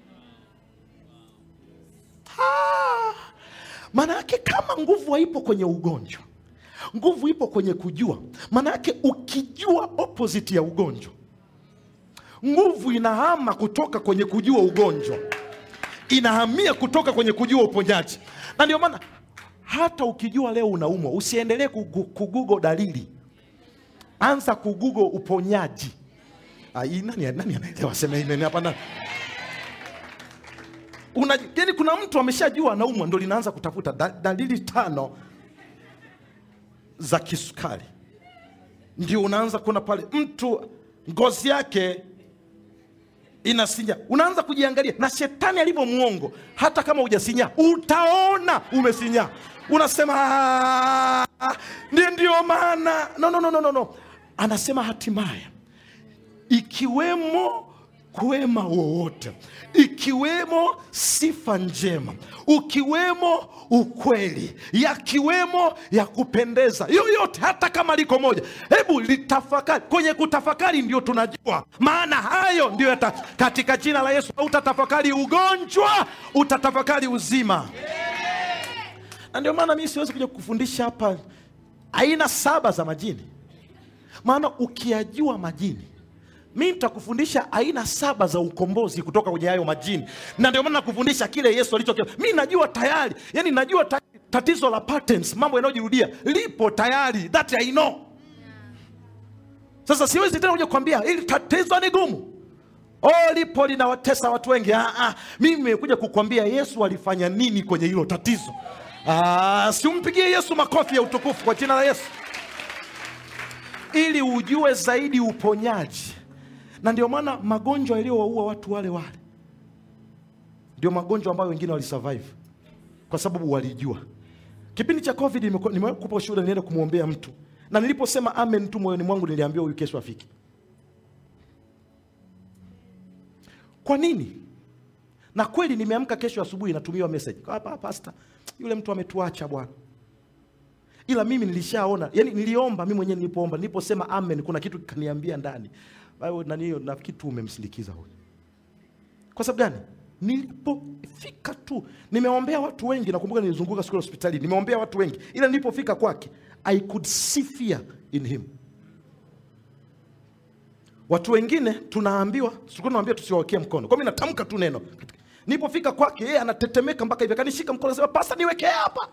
Ah! maana yake kama nguvu haipo kwenye ugonjwa nguvu ipo kwenye kujua maana yake ukijua opposite ya ugonjwa nguvu inahama kutoka kwenye kujua ugonjwa inahamia kutoka kwenye kujua uponyaji na ndio maana hata ukijua leo unaumwa usiendelee kugu- kugugo dalili anza kugugo uponyaji Ah, hii nani, nani anaelewa sema amen hapa na una yani kuna mtu ameshajua anaumwa ndo linaanza kutafuta da, dalili tano za kisukari ndio unaanza kuona pale mtu ngozi yake inasinya unaanza kujiangalia na shetani alivyo mwongo hata kama hujasinya utaona umesinya unasema "Ah, ndio ndio maana no, no, no, no, no, no. anasema hatimaye ikiwemo kwema wowote ikiwemo sifa njema ukiwemo ukweli yakiwemo ya kupendeza yoyote hata kama liko moja hebu litafakari kwenye kutafakari ndio tunajua maana hayo ndio yata, katika jina la yesu utatafakari ugonjwa utatafakari uzima na ndio maana mimi siwezi kuja kufundisha hapa aina saba za majini maana ukiyajua majini mi nitakufundisha aina saba za ukombozi kutoka kwenye hayo majini na ndio maana nakufundisha kile yesu alicho mi najua tayari yani najua ta tatizo la patterns mambo yanayojirudia lipo tayari that i know sasa siwezi tena kuja kukwambia ili tatizo ni gumu oh, lipo linawatesa watu wengi ah, ah, mimi nimekuja kukwambia yesu alifanya nini kwenye hilo tatizo ah, siumpigie yesu makofi ya utukufu kwa jina la yesu ili ujue zaidi uponyaji na ndio maana magonjwa yaliyowaua watu wale wale ndio magonjwa ambayo wengine walisurvive kwa sababu walijua kipindi cha covid nimekuwa- nimewahi kupa ushuhuda nienda kumwombea mtu na niliposema amen tu moyoni mwangu niliambiwa huyu kesho afiki kwa nini na kweli nimeamka kesho asubuhi natumiwa message hapa pasta yule mtu ametuacha bwana ila mimi nilishaona yani niliomba mimi mwenyewe nilipoomba niliposema amen kuna kitu kikaniambia ndani Wewe nani hiyo nafikiri tu umemsindikiza huyu kwa sababu gani nilipofika tu nimeombea watu wengi nakumbuka nilizunguka siku ya hospitali nimeombea watu wengi ila nilipofika kwake i could see fear in him watu wengine tunaambiwa tulikuwa tunaambia tusiwawekee mkono kwa mimi natamka tu neno nilipofika kwake yeye anatetemeka mpaka hivi akanishika mkono anasema pasta niwekee hapa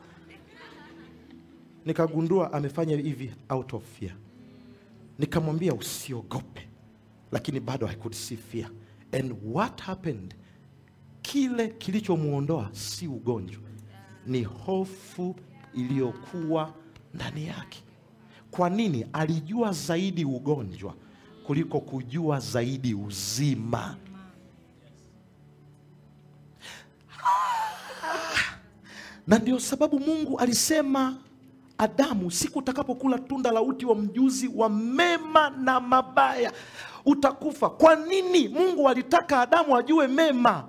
nikagundua amefanya hivi out of fear nikamwambia usiogope lakini bado i could see fear and what happened kile kilichomwondoa si ugonjwa ni hofu iliyokuwa ndani yake kwa nini alijua zaidi ugonjwa kuliko kujua zaidi uzima na ndio sababu mungu alisema adamu siku utakapokula tunda la uti wa mjuzi wa mema na mabaya utakufa kwa nini mungu alitaka adamu ajue mema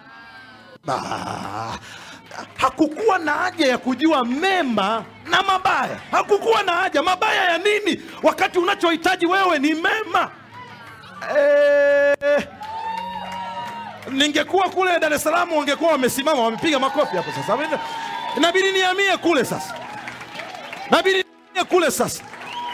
Ah, hakukuwa na haja ya kujua mema na mabaya hakukuwa na haja mabaya ya nini wakati unachohitaji wewe ni mema eh, ningekuwa kule dar es salaam wangekuwa wamesimama wamepiga makofi hapo sasa inabidi niamie kule sasa inabidi niamie kule sasa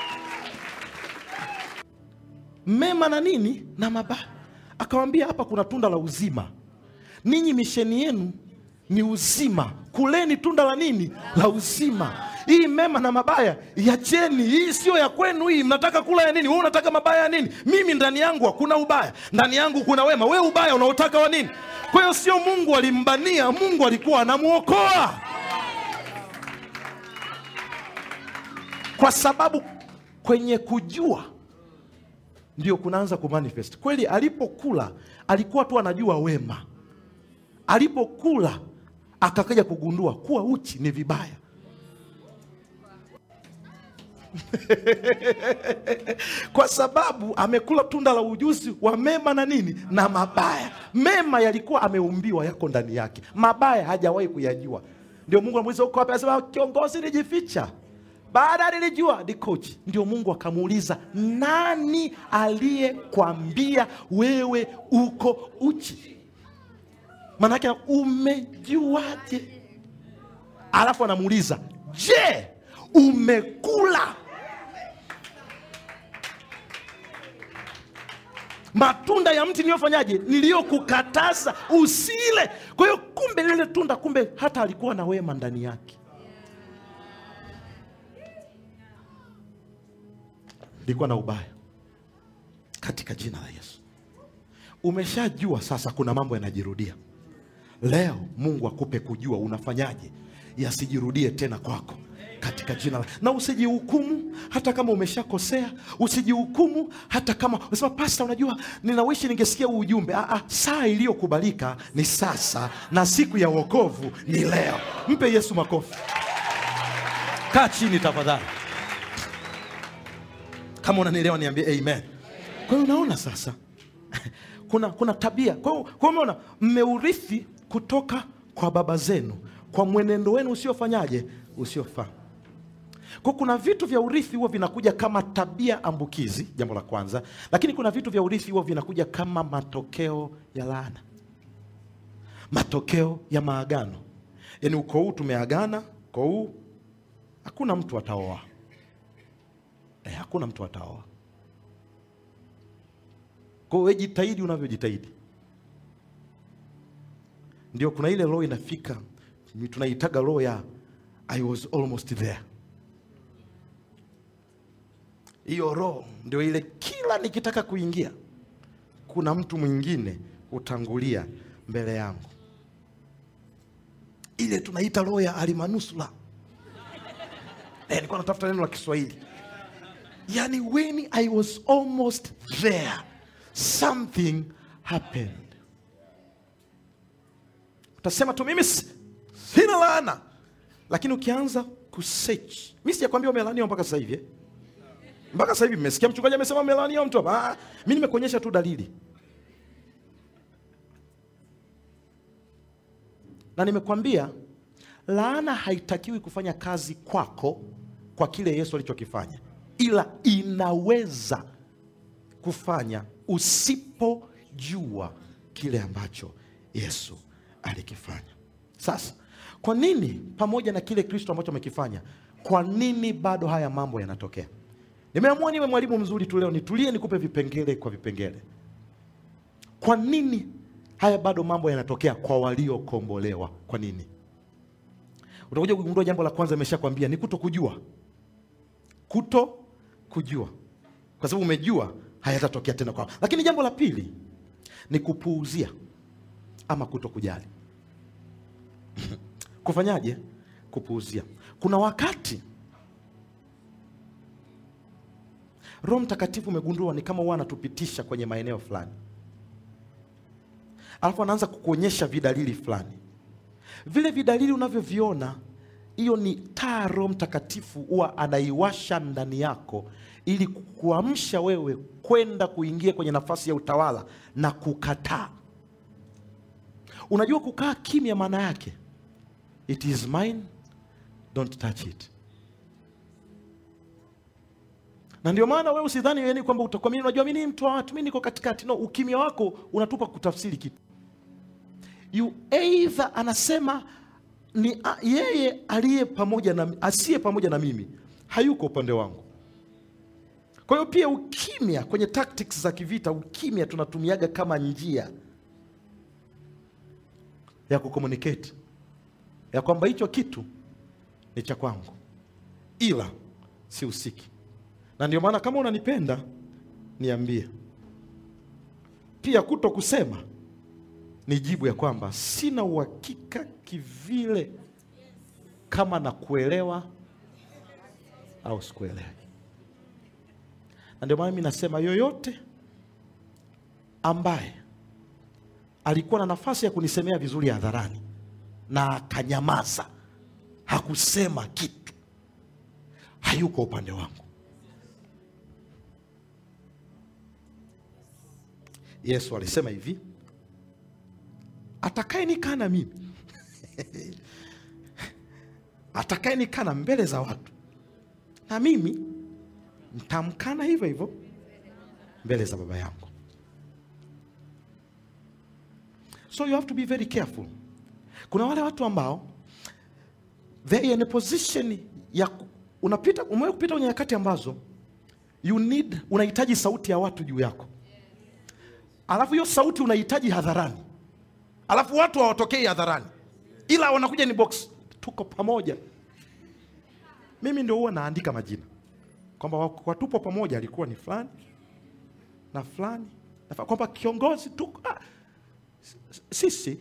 mema na nini na mabaya akawambia hapa kuna tunda la uzima ninyi misheni yenu ni uzima kuleni tunda la nini la uzima hii mema na mabaya yacheni hii sio ya kwenu hii mnataka kula ya nini wewe unataka mabaya ya nini mimi ndani yangu hakuna ubaya ndani yangu kuna wema we ubaya unaotaka wa nini kwa hiyo sio mungu alimbania mungu alikuwa anamwokoa kwa sababu kwenye kujua ndio kunaanza kumanifest kweli. Alipokula alikuwa tu anajua wema, alipokula akakaja kugundua kuwa uchi ni vibaya. kwa sababu amekula tunda la ujuzi wa mema na nini na mabaya. Mema yalikuwa ameumbiwa yako ndani yake, mabaya hajawahi kuyajua. Ndio Mungu anamuuliza uko wapi? Anasema kiongozi, nijificha. Baada nilijua ni coach. Ndio Mungu akamuuliza, nani aliyekwambia wewe uko uchi? Maanake umejuaje? Alafu anamuuliza, je, umekula matunda ya mti niliyofanyaje, niliyokukataza usile. Kwa hiyo kumbe lile tunda, kumbe hata alikuwa na wema ndani yake, likuwa na ubaya. Katika jina la Yesu, umeshajua sasa, kuna mambo yanajirudia. Leo Mungu akupe kujua unafanyaje yasijirudie tena kwako katika jina la na usijihukumu hata kama umeshakosea. Usijihukumu hata kama unasema pasta, unajua ninawishi ningesikia huu ujumbe. Ah, ah, saa iliyokubalika ni sasa na siku ya wokovu ni leo. Mpe Yesu makofi. Kaa chini tafadhali, kama unanielewa niambie amen. Kwa hiyo unaona sasa kuna, kuna tabia. Kwa hiyo kwa hiyo umeona mmeurithi kutoka kwa baba zenu kwa mwenendo wenu usiofanyaje, usiofaa. Kwa kuna vitu vya urithi huwa vinakuja kama tabia ambukizi, jambo la kwanza, lakini kuna vitu vya urithi huwa vinakuja kama matokeo ya laana, matokeo ya maagano. Yaani uko huu tumeagana, uko huu hakuna mtu ataoa eh, hakuna mtu ataoa. Kwa hiyo jitahidi unavyojitahidi, ndio kuna ile roho inafika, tunaitaga roho ya I was almost there. Hiyo roho ndio ile, kila nikitaka kuingia kuna mtu mwingine hutangulia mbele yangu. Ile tunaita roho ya alimanusula. Eh, nilikuwa natafuta neno la Kiswahili, yaani when I was almost there something happened. Utasema tu mimi sina laana, lakini ukianza kusearch, mimi sijakwambia umelaaniwa mpaka sasa hivi eh? mpaka sasa hivi mmesikia mchungaji amesema umelaaniwa mtu hapa. Ah, mimi nimekuonyesha tu dalili na nimekwambia laana haitakiwi kufanya kazi kwako kwa kile Yesu alichokifanya, ila inaweza kufanya usipojua kile ambacho Yesu alikifanya. Sasa kwa nini pamoja na kile Kristo ambacho amekifanya, kwa nini bado haya mambo yanatokea? Nimeamua niwe mwalimu mzuri tu leo, nitulie nikupe vipengele kwa vipengele. Kwa nini haya bado mambo yanatokea kwa waliokombolewa? Kwa nini? Utakuja kugundua jambo la kwanza, imeshakwambia ni kuto kujua, kuto kujua, kwa sababu umejua hayatatokea tena kwao. Lakini jambo la pili ni kupuuzia ama kuto kujali. Kufanyaje? Kupuuzia. Kuna wakati Roho Mtakatifu umegundua ni kama huwa anatupitisha kwenye maeneo fulani, alafu anaanza kukuonyesha vidalili fulani. Vile vidalili unavyoviona, hiyo ni taa Roho Mtakatifu huwa anaiwasha ndani yako ili kuamsha wewe kwenda kuingia kwenye nafasi ya utawala na kukataa. Unajua kukaa kimya maana yake it is mine, don't touch it. Na ndio maana wewe usidhani yani kwamba utakuwa mimi unajua mimi ni mtu wa watu, mimi niko katikati. No, ukimya wako unatupa kutafsiri kitu. You either anasema ni a, yeye aliye pamoja na asiye pamoja na mimi hayuko upande wangu. Kwa hiyo pia ukimya kwenye tactics za kivita, ukimya tunatumiaga kama njia ya kucommunicate ya kwamba hicho kitu ni cha kwangu, ila sihusiki. Na ndio maana kama unanipenda niambie. Pia kuto kusema ni jibu ya kwamba sina uhakika kivile kama nakuelewa au sikuelewi. na ndio maana mi nasema yoyote ambaye alikuwa na nafasi ya kunisemea vizuri hadharani na akanyamaza, hakusema kitu, hayuko upande wangu. Yesu alisema hivi, atakaye nikana mimi atakaye nikana mbele za watu, na mimi mtamkana hivyo hivyo mbele za Baba yangu. So you have to be very careful. Kuna wale watu ambao they are in a position ya ku- unapita, umewahi kupita kwenye nyakati ambazo you need, unahitaji sauti ya watu juu yako, alafu hiyo sauti unahitaji hadharani, alafu watu hawatokei hadharani, ila wanakuja ni box, tuko pamoja. Mimi ndio huwa naandika majina kwamba wako- watupo pamoja, alikuwa ni fulani na fulani na fulani, kwamba kiongozi tuko ah, sisi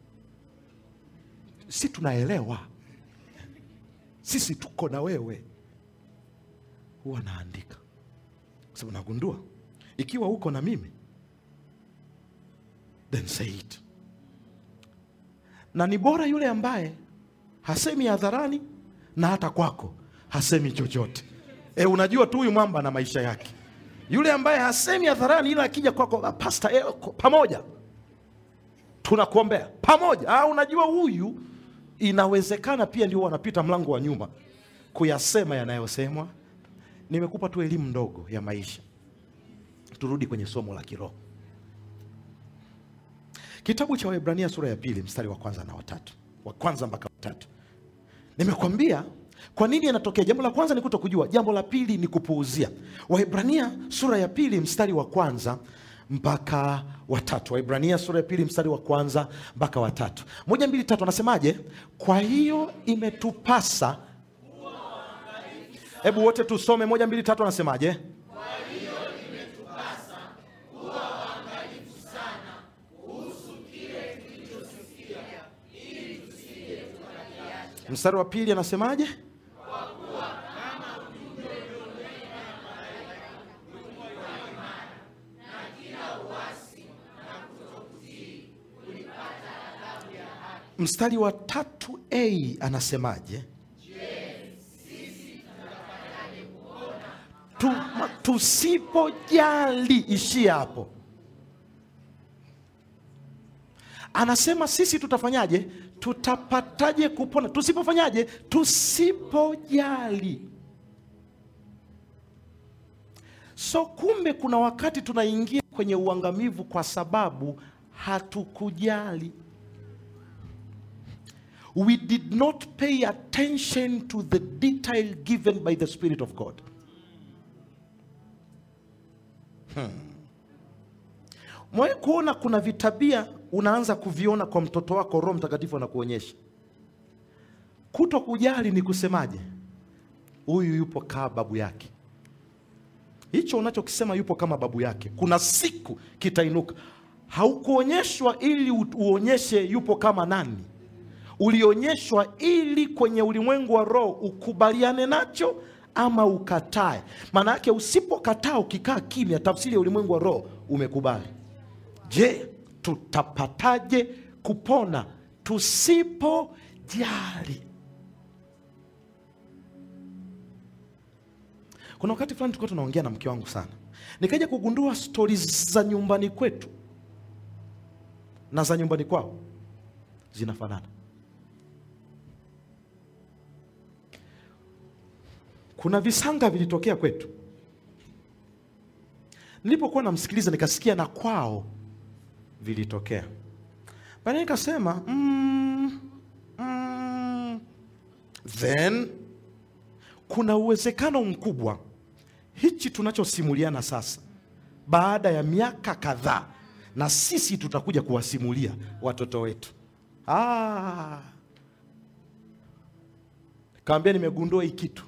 si tunaelewa, sisi tuko na wewe. Huwa naandika kwa sababu nagundua ikiwa uko na mimi, then say it. Na ni bora yule ambaye hasemi hadharani na hata kwako hasemi chochote. E, unajua tu huyu mwamba na maisha yake. Yule ambaye hasemi hadharani, ila akija kwako, "Ah, pasta, eh, ko- pamoja tunakuombea pamoja. Ah, unajua huyu inawezekana pia ndio wanapita mlango wa nyuma kuyasema yanayosemwa. Nimekupa tu elimu ndogo ya maisha. Turudi kwenye somo la kiroho. Kitabu cha Waebrania sura ya pili mstari wa kwanza na watatu, wa kwanza mpaka watatu. Nimekwambia kwa nini yanatokea. Jambo la kwanza ni kuto kujua, jambo la pili ni kupuuzia. Waebrania sura ya pili mstari wa kwanza mpaka watatu. Waebrania sura ya pili mstari wa kwanza mpaka watatu. Moja, mbili, tatu, anasemaje? Kwa hiyo imetupasa, hebu wote tusome moja, mbili, tatu, anasemaje? Mstari wa pili anasemaje? Mstari wa tatu a anasemaje? Tu, ma- tusipojali, ishia hapo. Anasema sisi tutafanyaje? Tutapataje kupona? Tusipofanyaje? Tusipojali. So kumbe kuna wakati tunaingia kwenye uangamivu kwa sababu hatukujali. We did not pay attention to the detail given by the Spirit of God. Mwae kuona kuna vitabia unaanza kuviona kwa mtoto wako, Roho Mtakatifu anakuonyesha. Kuto kujali ni kusemaje? Huyu yupo kaa babu yake. Hicho unachokisema yupo kama babu yake, kuna siku kitainuka. Haukuonyeshwa ili u- uonyeshe yupo kama nani, ulionyeshwa ili kwenye ulimwengu wa roho ukubaliane nacho ama ukatae. Maana yake usipokataa, ukikaa kimya, tafsiri ya ulimwengu wa roho umekubali. Je, tutapataje kupona tusipojali? Kuna wakati fulani tulikuwa tunaongea na mke wangu sana, nikaja kugundua stori za nyumbani kwetu na za nyumbani kwao zinafanana. Kuna visanga vilitokea kwetu, nilipokuwa namsikiliza nikasikia na kwao vilitokea. Baadaye nikasema mm, mm, then kuna uwezekano mkubwa hichi tunachosimuliana sasa, baada ya miaka kadhaa, na sisi tutakuja kuwasimulia watoto wetu. Ah, kaambia nimegundua hii kitu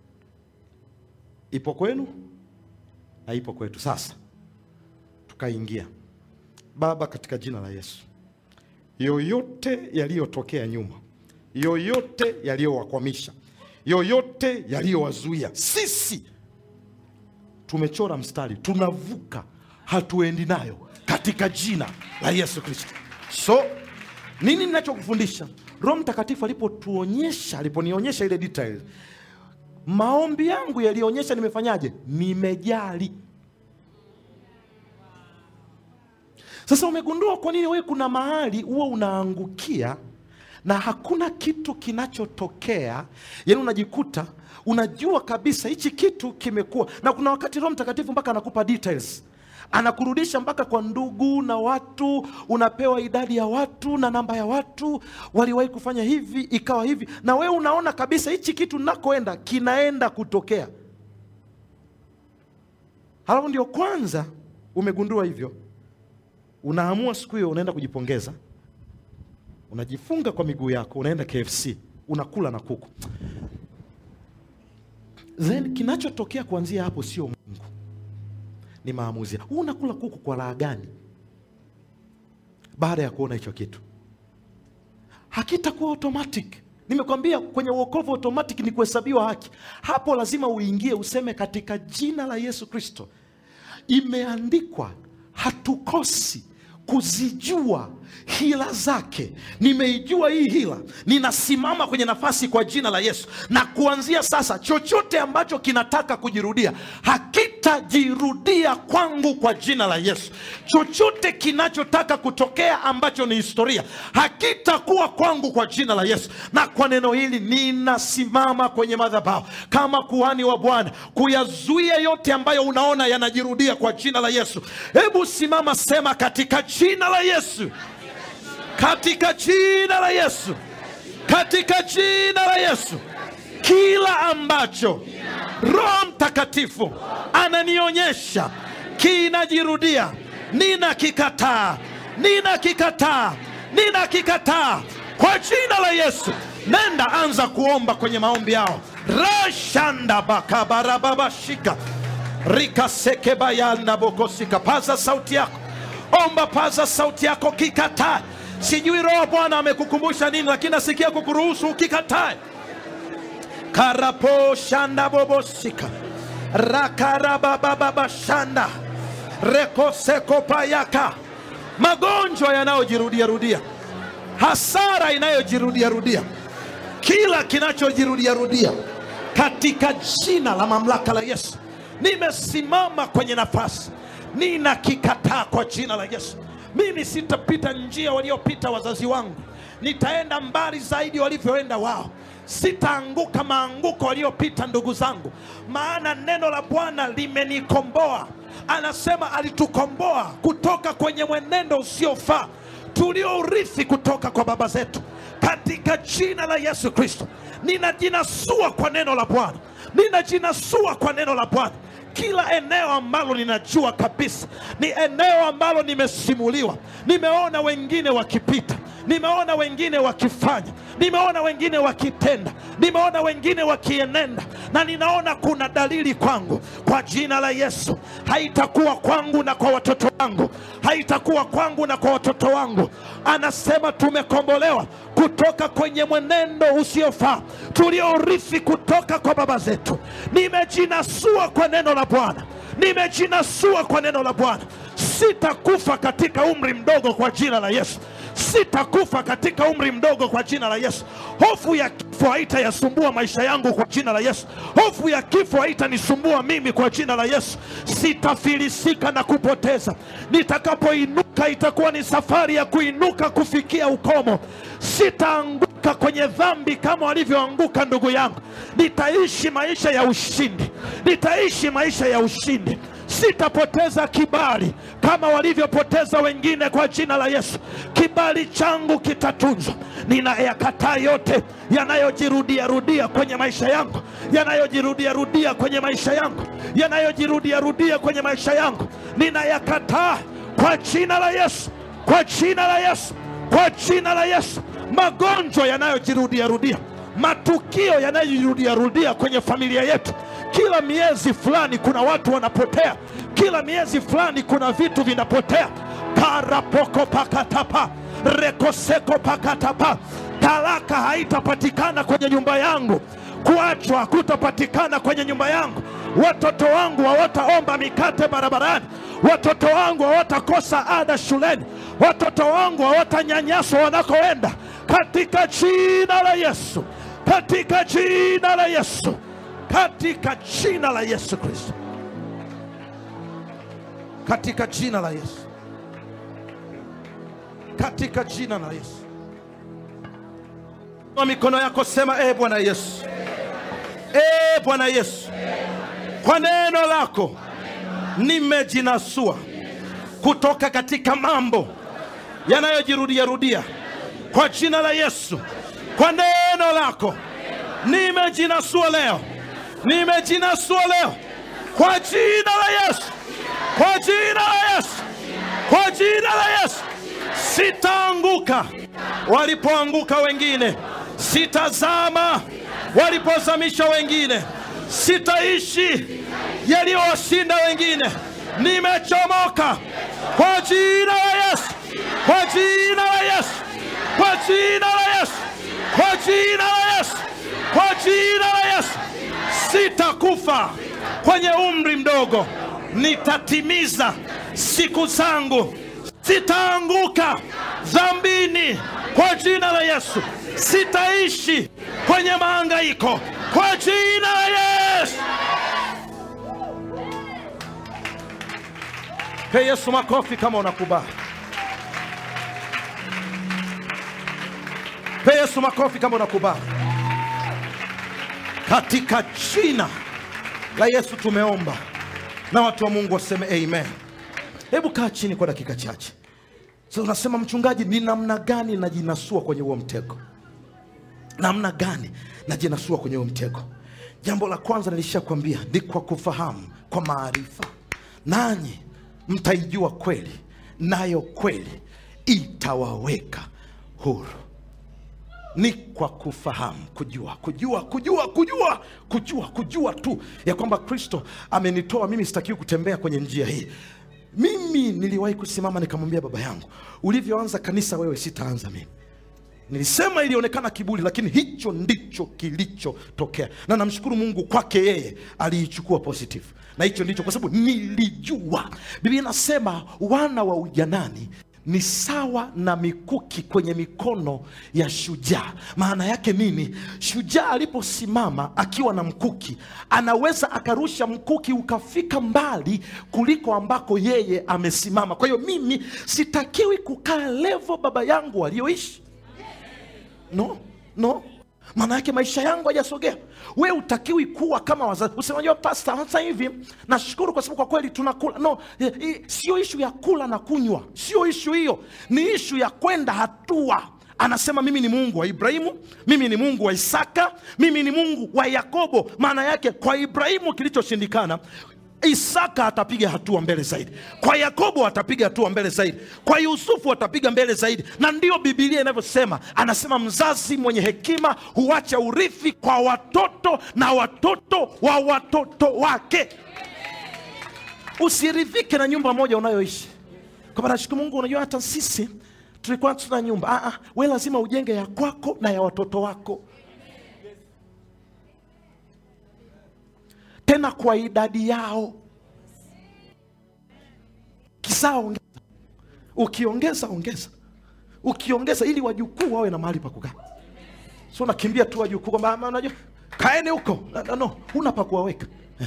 ipo kwenu na ipo kwetu. Sasa tukaingia. Baba, katika jina la Yesu, yoyote yaliyotokea nyuma, yoyote yaliyowakwamisha, yoyote yaliyowazuia sisi tumechora mstari tunavuka hatuendi nayo katika jina la yesu kristo so nini ninachokufundisha roho mtakatifu alipotuonyesha aliponionyesha ile detail maombi yangu yalionyesha nimefanyaje nimejali sasa umegundua kwa nini wewe kuna mahali huwa unaangukia na hakuna kitu kinachotokea yaani unajikuta unajua kabisa hichi kitu kimekuwa na kuna wakati roho mtakatifu mpaka anakupa details anakurudisha mpaka kwa ndugu na watu unapewa idadi ya watu na namba ya watu waliwahi kufanya hivi ikawa hivi na wewe unaona kabisa hichi kitu nakoenda kinaenda kutokea halafu ndio kwanza umegundua hivyo unaamua siku hiyo unaenda kujipongeza unajifunga kwa miguu yako unaenda kfc unakula na kuku then kinachotokea kuanzia hapo sio mungu ni maamuzi huu unakula kuku kwa raha gani baada ya kuona hicho kitu hakitakuwa automatic nimekwambia kwenye uokovu automatic ni kuhesabiwa haki hapo lazima uingie useme katika jina la yesu kristo imeandikwa hatukosi kuzijua hila zake nimeijua hii hila ninasimama kwenye nafasi kwa jina la yesu na kuanzia sasa chochote ambacho kinataka kujirudia hakitajirudia kwangu kwa jina la yesu chochote kinachotaka kutokea ambacho ni historia hakitakuwa kwangu kwa jina la yesu na kwa neno hili ninasimama kwenye madhabahu kama kuhani wa bwana kuyazuia yote ambayo unaona yanajirudia kwa jina la yesu hebu simama sema katika jina la yesu katika jina la yesu katika jina la yesu kila ambacho roho mtakatifu ananionyesha kinajirudia ninakikataa ninakikataa ninakikataa kwa jina la yesu nenda anza kuomba kwenye maombi yao rashanda bakabarababashika rikasekebayanda bokosika paza sauti yako omba paza sauti yako kikataa sijui roho bwana amekukumbusha nini lakini nasikia kukuruhusu ukikatae karapo shanda bobosika rakarabababashanda rekosekopayaka magonjwa yanayojirudiarudia hasara inayojirudiarudia kila kinachojirudiarudia katika jina la mamlaka la yesu nimesimama kwenye nafasi ninakikataa kwa jina la yesu mimi sitapita njia waliopita wazazi wangu nitaenda mbali zaidi walivyoenda wao sitaanguka maanguko waliopita ndugu zangu maana neno la bwana limenikomboa anasema alitukomboa kutoka kwenye mwenendo usiofaa tuliourithi kutoka kwa baba zetu katika jina la yesu kristo ninajinasua kwa neno la bwana ninajinasua kwa neno la bwana kila eneo ambalo ninajua kabisa ni eneo ambalo nimesimuliwa nimeona wengine wakipita nimeona wengine wakifanya nimeona wengine wakitenda nimeona wengine wakienenda na ninaona kuna dalili kwangu kwa jina la yesu haitakuwa kwangu na kwa watoto wangu haitakuwa kwangu na kwa watoto wangu anasema tumekombolewa kutoka kwenye mwenendo usiofaa tuliorithi kutoka kwa baba zetu nimejinasua kwa neno la bwana nimejinasua kwa neno la bwana sitakufa katika umri mdogo kwa jina la yesu sitakufa katika umri mdogo kwa jina la yesu hofu ya kifo haitayasumbua maisha yangu kwa jina la yesu hofu ya kifo haitanisumbua mimi kwa jina la yesu sitafilisika na kupoteza nitakapoinuka itakuwa ni safari ya kuinuka kufikia ukomo sitaanguka kwenye dhambi kama walivyoanguka ndugu yangu nitaishi maisha ya ushindi nitaishi maisha ya ushindi sitapoteza kibali kama walivyopoteza wengine kwa jina la yesu kibali changu kitatunzwa ninayakataa yote yanayojirudiarudia kwenye maisha yangu yanayojirudiarudia kwenye maisha yangu yanayojirudiarudia kwenye maisha yangu ninayakataa kwa jina la yesu kwa jina la yesu kwa jina la yesu magonjwa yanayojirudiarudia matukio yanayojirudiarudia kwenye familia yetu kila miezi fulani kuna watu wanapotea kila miezi fulani kuna vitu vinapotea parapoko pakatapa rekoseko pakatapa talaka haitapatikana kwenye nyumba yangu kuachwa hakutapatikana kwenye nyumba yangu watoto wangu hawataomba mikate barabarani, watoto wangu hawatakosa ada shuleni, watoto wangu hawatanyanyaswa wanakoenda, katika jina la Yesu, katika jina la Yesu, katika jina la Yesu Kristo, katika jina la Yesu, katika jina la Yesu. Kwa mikono yako sema, e Bwana Yesu, e Bwana Yesu, kwa neno lako nimejinasua kutoka katika mambo yanayojirudia rudia kwa jina la Yesu. Kwa neno lako nimejinasua leo, nimejinasua leo kwa jina la Yesu, kwa jina la Yesu, kwa jina la Yesu. Sitaanguka walipoanguka wengine, sitazama walipozamisha wengine, sitaishi yaliyowashinda wengine. Nimechomoka kwa jina la Yesu, kwa jina la Yesu, kwa jina la Yesu, kwa jina la Yesu, kwa jina la Yesu. Sitakufa kwenye umri mdogo, nitatimiza siku zangu. Sitaanguka dhambini kwa jina la Yesu. Sitaishi kwenye mahangaiko kwa jina la Yesu. Pe Yesu makofi kama unakubali. Pe Yesu makofi kama unakubali. Katika jina la Yesu tumeomba, na watu wa Mungu waseme amen. Hebu kaa chini kwa dakika chache. Sasa unasema mchungaji, ni namna gani najinasua kwenye huo mtego? Namna gani najinasua kwenye huo mtego? Jambo la kwanza nilishakwambia ni kwa kufahamu, kwa maarifa, nanyi mtaijua kweli, nayo kweli itawaweka huru. Ni kwa kufahamu, kujua, kujua, kujua, kujua, kujua, kujua tu ya kwamba Kristo amenitoa mimi, sitakiwi kutembea kwenye njia hii. Mimi niliwahi kusimama nikamwambia baba yangu, ulivyoanza kanisa wewe, sitaanza mimi. Nilisema ilionekana kiburi, lakini hicho ndicho kilichotokea, na namshukuru Mungu kwake, yeye aliichukua positive, na hicho ndicho, kwa sababu nilijua. Biblia inasema wana wa ujanani ni sawa na mikuki kwenye mikono ya shujaa. Maana yake nini? Shujaa aliposimama akiwa na mkuki, anaweza akarusha mkuki ukafika mbali kuliko ambako yeye amesimama. Kwa hiyo mimi sitakiwi kukaa levo baba yangu aliyoishi. No, no, maana yake maisha yangu hajasogea. We utakiwi kuwa kama wazazi. Usimajua pasta, hata hivi nashukuru kwa sababu kwa kweli tunakula. No, eh, eh, sio ishu ya kula na kunywa, sio ishu hiyo, ni ishu ya kwenda hatua. Anasema mimi ni Mungu wa Ibrahimu, mimi ni Mungu wa Isaka, mimi ni Mungu wa Yakobo. Maana yake kwa Ibrahimu kilichoshindikana Isaka atapiga hatua mbele zaidi, kwa Yakobo atapiga hatua mbele zaidi, kwa Yusufu atapiga mbele zaidi. Na ndiyo Bibilia inavyosema, anasema mzazi mwenye hekima huacha urithi kwa watoto na watoto wa watoto wake. Usiridhike na nyumba moja unayoishi, kwamba nashukuru Mungu, unajua hata sisi tulikuwa tuna nyumba. Ah, ah, we lazima ujenge ya kwako na ya watoto wako, tena kwa idadi yao. Kisaa ongeza, ukiongeza ongeza, ukiongeza, ili wajukuu wawe na mahali pa kukaa. So nakimbia tu wajukuu kwamba "Ah, unajua kaeni huko. No, no, no, huna pa kuwaweka Eh.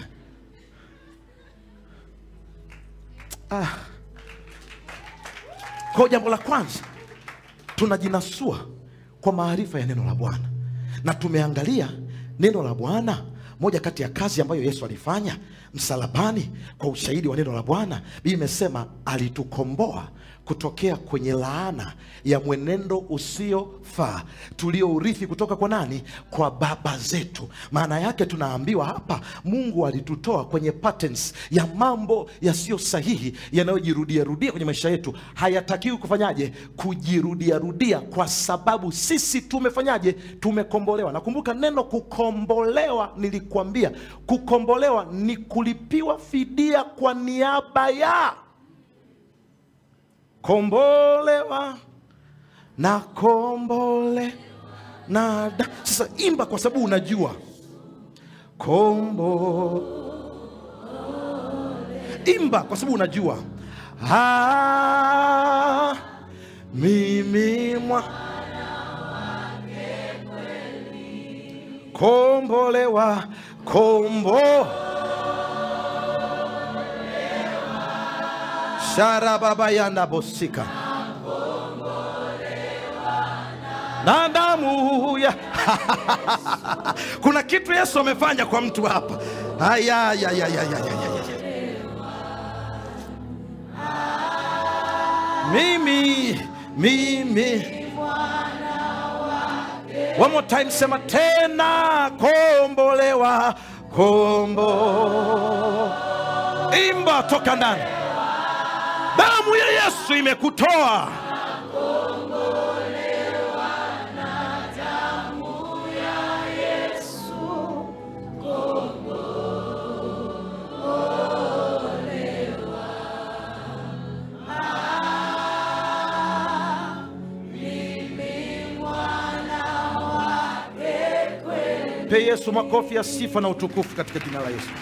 ah. Kwa jambo la kwanza tunajinasua kwa maarifa ya neno la Bwana, na tumeangalia neno la Bwana. Moja kati ya kazi ambayo Yesu alifanya msalabani kwa ushahidi wa neno la Bwana, Biblia imesema alitukomboa kutokea kwenye laana ya mwenendo usiofaa tuliourithi kutoka kwa nani? Kwa baba zetu. Maana yake tunaambiwa hapa, Mungu alitutoa kwenye patterns ya mambo yasiyo sahihi yanayojirudia rudia kwenye maisha yetu. Hayatakiwi kufanyaje? Kujirudia rudia, kwa sababu sisi tumefanyaje? Tumekombolewa. Nakumbuka neno kukombolewa, nilikuambia kukombolewa ni kulipiwa fidia kwa niaba ya kombolewa na kombole na da. Sasa imba kwa sababu unajua kombo imba kwa sababu unajua ah, mimi mwa kombolewa kombo sharababa yanabosika na damu ya kuna kitu yesu amefanya kwa mtu hapa Aya, ya, ya, ya, ya, ya, ya, ya. mimi mimi One more time, sema tena, kombolewa, kombo. Imba toka ndani, damu ya Yesu imekutoa. Pe Yesu makofi ya sifa na utukufu katika jina la Yesu.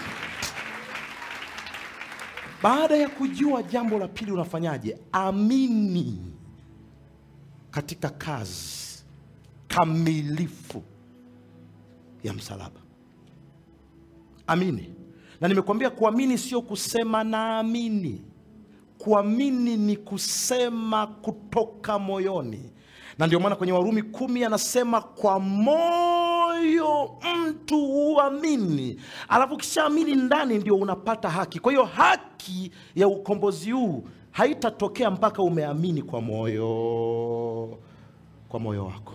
Baada ya kujua jambo la pili, unafanyaje? Amini katika kazi kamilifu ya msalaba. Amini, na nimekuambia kuamini sio kusema naamini. Kuamini ni kusema kutoka moyoni, na ndio maana kwenye Warumi kumi anasema kwa moyo mtu huamini, alafu ukishaamini ndani ndio unapata haki. Kwa hiyo haki ya ukombozi huu haitatokea mpaka umeamini kwa moyo, kwa moyo wako,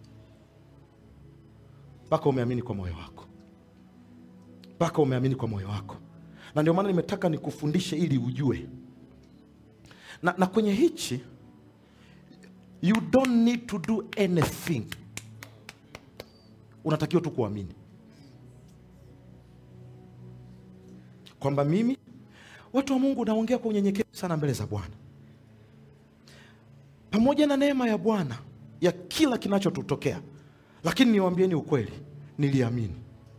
mpaka umeamini kwa moyo wako, mpaka umeamini kwa moyo wako. Na ndio maana nimetaka nikufundishe ili ujue na, na kwenye hichi you don't need to do anything, unatakiwa tu kuamini kwamba mimi, watu wa Mungu, naongea kwa unyenyekevu sana mbele za Bwana, pamoja na neema ya Bwana ya kila kinachotutokea, lakini niwaambieni ukweli, niliamini.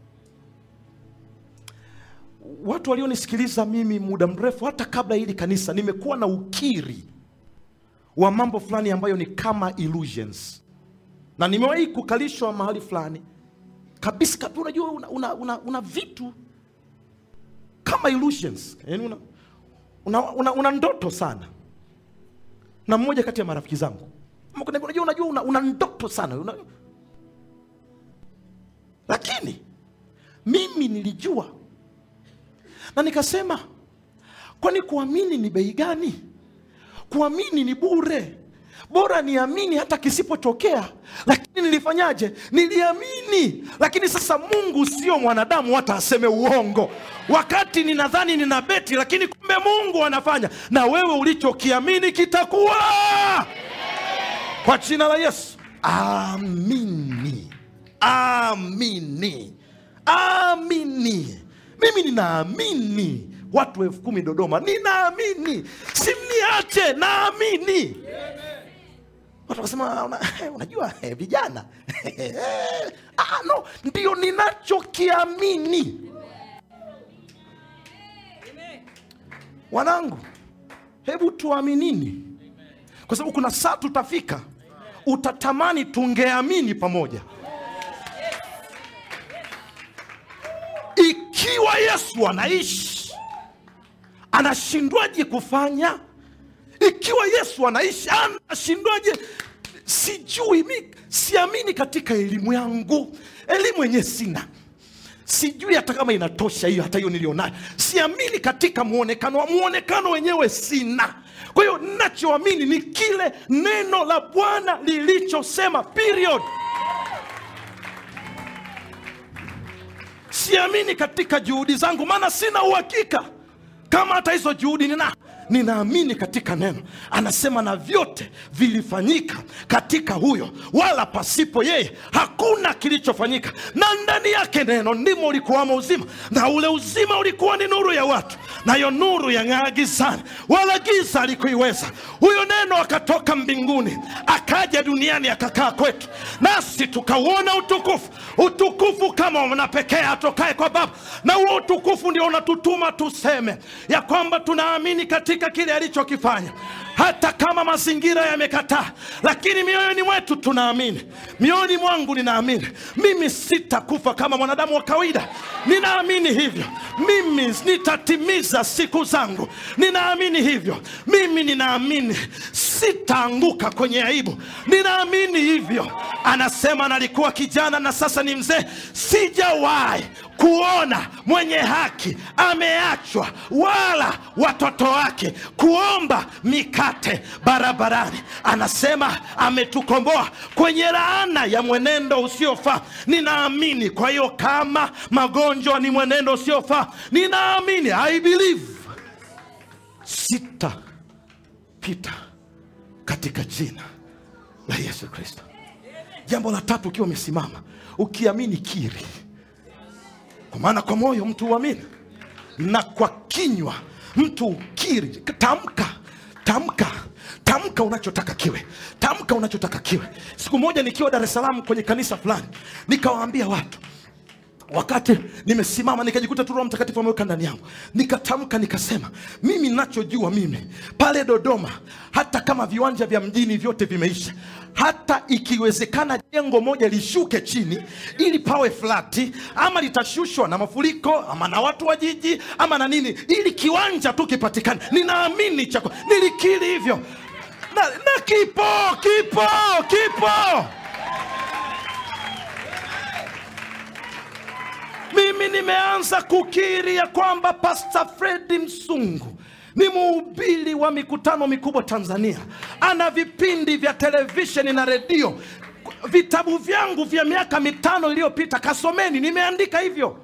Watu walionisikiliza mimi muda mrefu, hata kabla hili kanisa, nimekuwa na ukiri wa mambo fulani ambayo ni kama illusions, na nimewahi kukalishwa mahali fulani kabisa kabisa. Unajua una, una, una, una vitu kama illusions, yani una, una, una, una ndoto sana, na mmoja kati ya marafiki zangu unajua, unajua una, una ndoto sana una... lakini mimi nilijua na nikasema, kwani kuamini ni bei gani? Kuamini ni bure, bora niamini hata kisipotokea. Lakini nilifanyaje? Niliamini. Lakini sasa Mungu sio mwanadamu hata aseme uongo. Wakati ninadhani nina beti, lakini kumbe Mungu anafanya, na wewe ulichokiamini kitakuwa kwa jina la Yesu. Amini, amini, amini. Mimi ninaamini watu elfu kumi Dodoma, ninaamini, simniache, naamini. Watu wakasema una, unajua eh, vijana ah, no, ndio ninachokiamini. Wanangu, hebu tuaminini, kwa sababu kuna saa tutafika, utatamani tungeamini pamoja. Ikiwa Yesu anaishi, anashindwaje kufanya? Ikiwa Yesu anaishi, anashindwaje? Sijui, mi siamini katika elimu yangu, elimu yenyewe sina, sijui hata kama inatosha hiyo, hata hiyo nilionayo. Siamini katika muonekano, muonekano wenyewe sina. Kwa hiyo ninachoamini ni kile neno la Bwana lilichosema, period. Siamini katika juhudi zangu, maana sina uhakika kama hata hizo juhudi nina ninaamini katika neno anasema na vyote vilifanyika katika huyo wala pasipo yeye hakuna kilichofanyika na ndani yake neno ndimo ulikuwamo uzima na ule uzima ulikuwa ni nuru ya watu nayo nuru yang'aa gizani wala giza alikuiweza huyo neno akatoka mbinguni akaja duniani akakaa kwetu nasi tukauona utukufu utukufu kama mwana pekee atokae kwa baba na huo utukufu ndio unatutuma tuseme ya kwamba tunaamini katika kile alichokifanya hata kama mazingira yamekataa lakini mioyoni mwetu tunaamini mioyoni mwangu ninaamini mimi sitakufa kama mwanadamu wa kawaida ninaamini hivyo mimi nitatimiza siku zangu ninaamini hivyo mimi ninaamini sitaanguka kwenye aibu ninaamini hivyo anasema nalikuwa kijana na sasa ni mzee sijawahi kuona mwenye haki ameachwa wala watoto wake kuomba mikate barabarani anasema ametukomboa kwenye laana ya mwenendo usiofaa ninaamini kwa hiyo kama magonjwa ni mwenendo usiofaa ninaamini i believe sitapita katika jina la yesu kristo jambo la tatu ukiwa umesimama ukiamini kiri kwa maana kwa moyo mtu huamini na kwa kinywa mtu ukiri tamka tamka tamka unachotaka kiwe tamka unachotaka kiwe siku moja nikiwa dar es salaam kwenye kanisa fulani nikawaambia watu wakati nimesimama nikajikuta tu roho mtakatifu ameweka ndani yangu nikatamka nikasema mimi nachojua mimi pale dodoma hata kama viwanja vya mjini vyote vimeisha hata ikiwezekana jengo moja lishuke chini ili pawe flati ama litashushwa na mafuriko ama na watu wa jiji ama na nini ili kiwanja tu kipatikane ninaamini chako nilikiri hivyo na, na kipo kipo kipo mimi nimeanza kukiri ya kwamba Pastor Fredi Msungu ni mhubiri wa mikutano mikubwa Tanzania, ana vipindi vya televisheni na redio. Vitabu vyangu vya miaka mitano iliyopita, kasomeni, nimeandika hivyo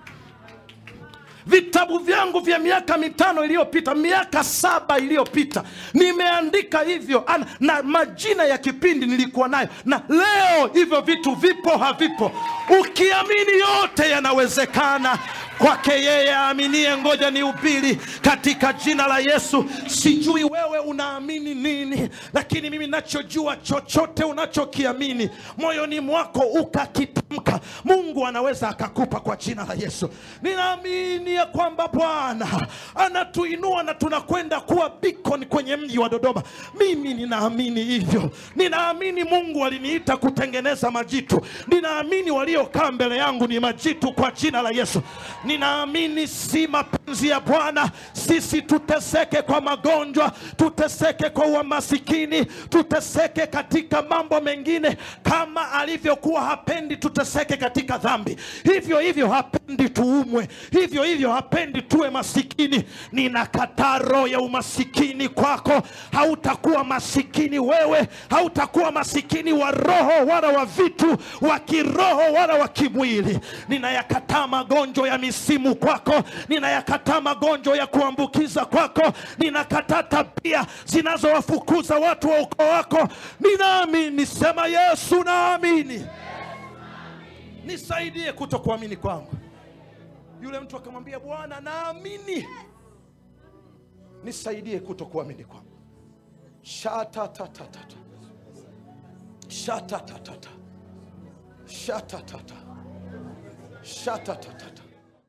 vitabu vyangu vya miaka mitano iliyopita miaka saba iliyopita nimeandika hivyo ana, na majina ya kipindi nilikuwa nayo na leo hivyo vitu vipo havipo ukiamini yote yanawezekana kwake yeye aaminie ngoja ni upili katika jina la yesu sijui wewe unaamini nini lakini mimi nachojua chochote unachokiamini moyoni mwako ukakitamka mungu anaweza akakupa kwa jina la yesu ninaamini ya kwamba bwana anatuinua na tunakwenda kuwa beacon kwenye mji wa dodoma mimi ninaamini hivyo ninaamini mungu aliniita kutengeneza majitu ninaamini waliokaa mbele yangu ni majitu kwa jina la yesu ninaamini si mapenzi ya bwana sisi tuteseke kwa magonjwa tuteseke kwa umasikini tuteseke katika mambo mengine kama alivyokuwa hapendi tuteseke katika dhambi hivyo hivyo hapendi tuumwe hivyo hivyo hapendi tuwe masikini ninakataa roho ya umasikini kwako hautakuwa masikini wewe hautakuwa masikini wa roho wala wa vitu wa kiroho wala wa kimwili ninayakataa magonjwa ya misimu kwako ninayakataa magonjwa ya kuambukiza kwako ninakataa tabia zinazowafukuza watu wa ukoo wako ninaamini sema yesu naamini nisaidie kuto kuamini kwangu yule mtu akamwambia bwana naamini nisaidie kuto kuamini kwangu shatatatata shatatatata shatatata shatatatata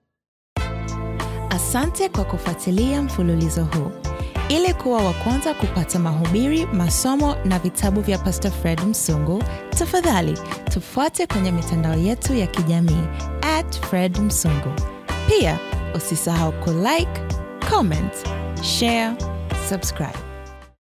Asante kwa kufuatilia mfululizo huu. Ili kuwa wa kwanza kupata mahubiri, masomo na vitabu vya Pastor Fred Msungu, tafadhali tufuate kwenye mitandao yetu ya kijamii at Fred Msungu. Pia usisahau kulike, comment, share, subscribe.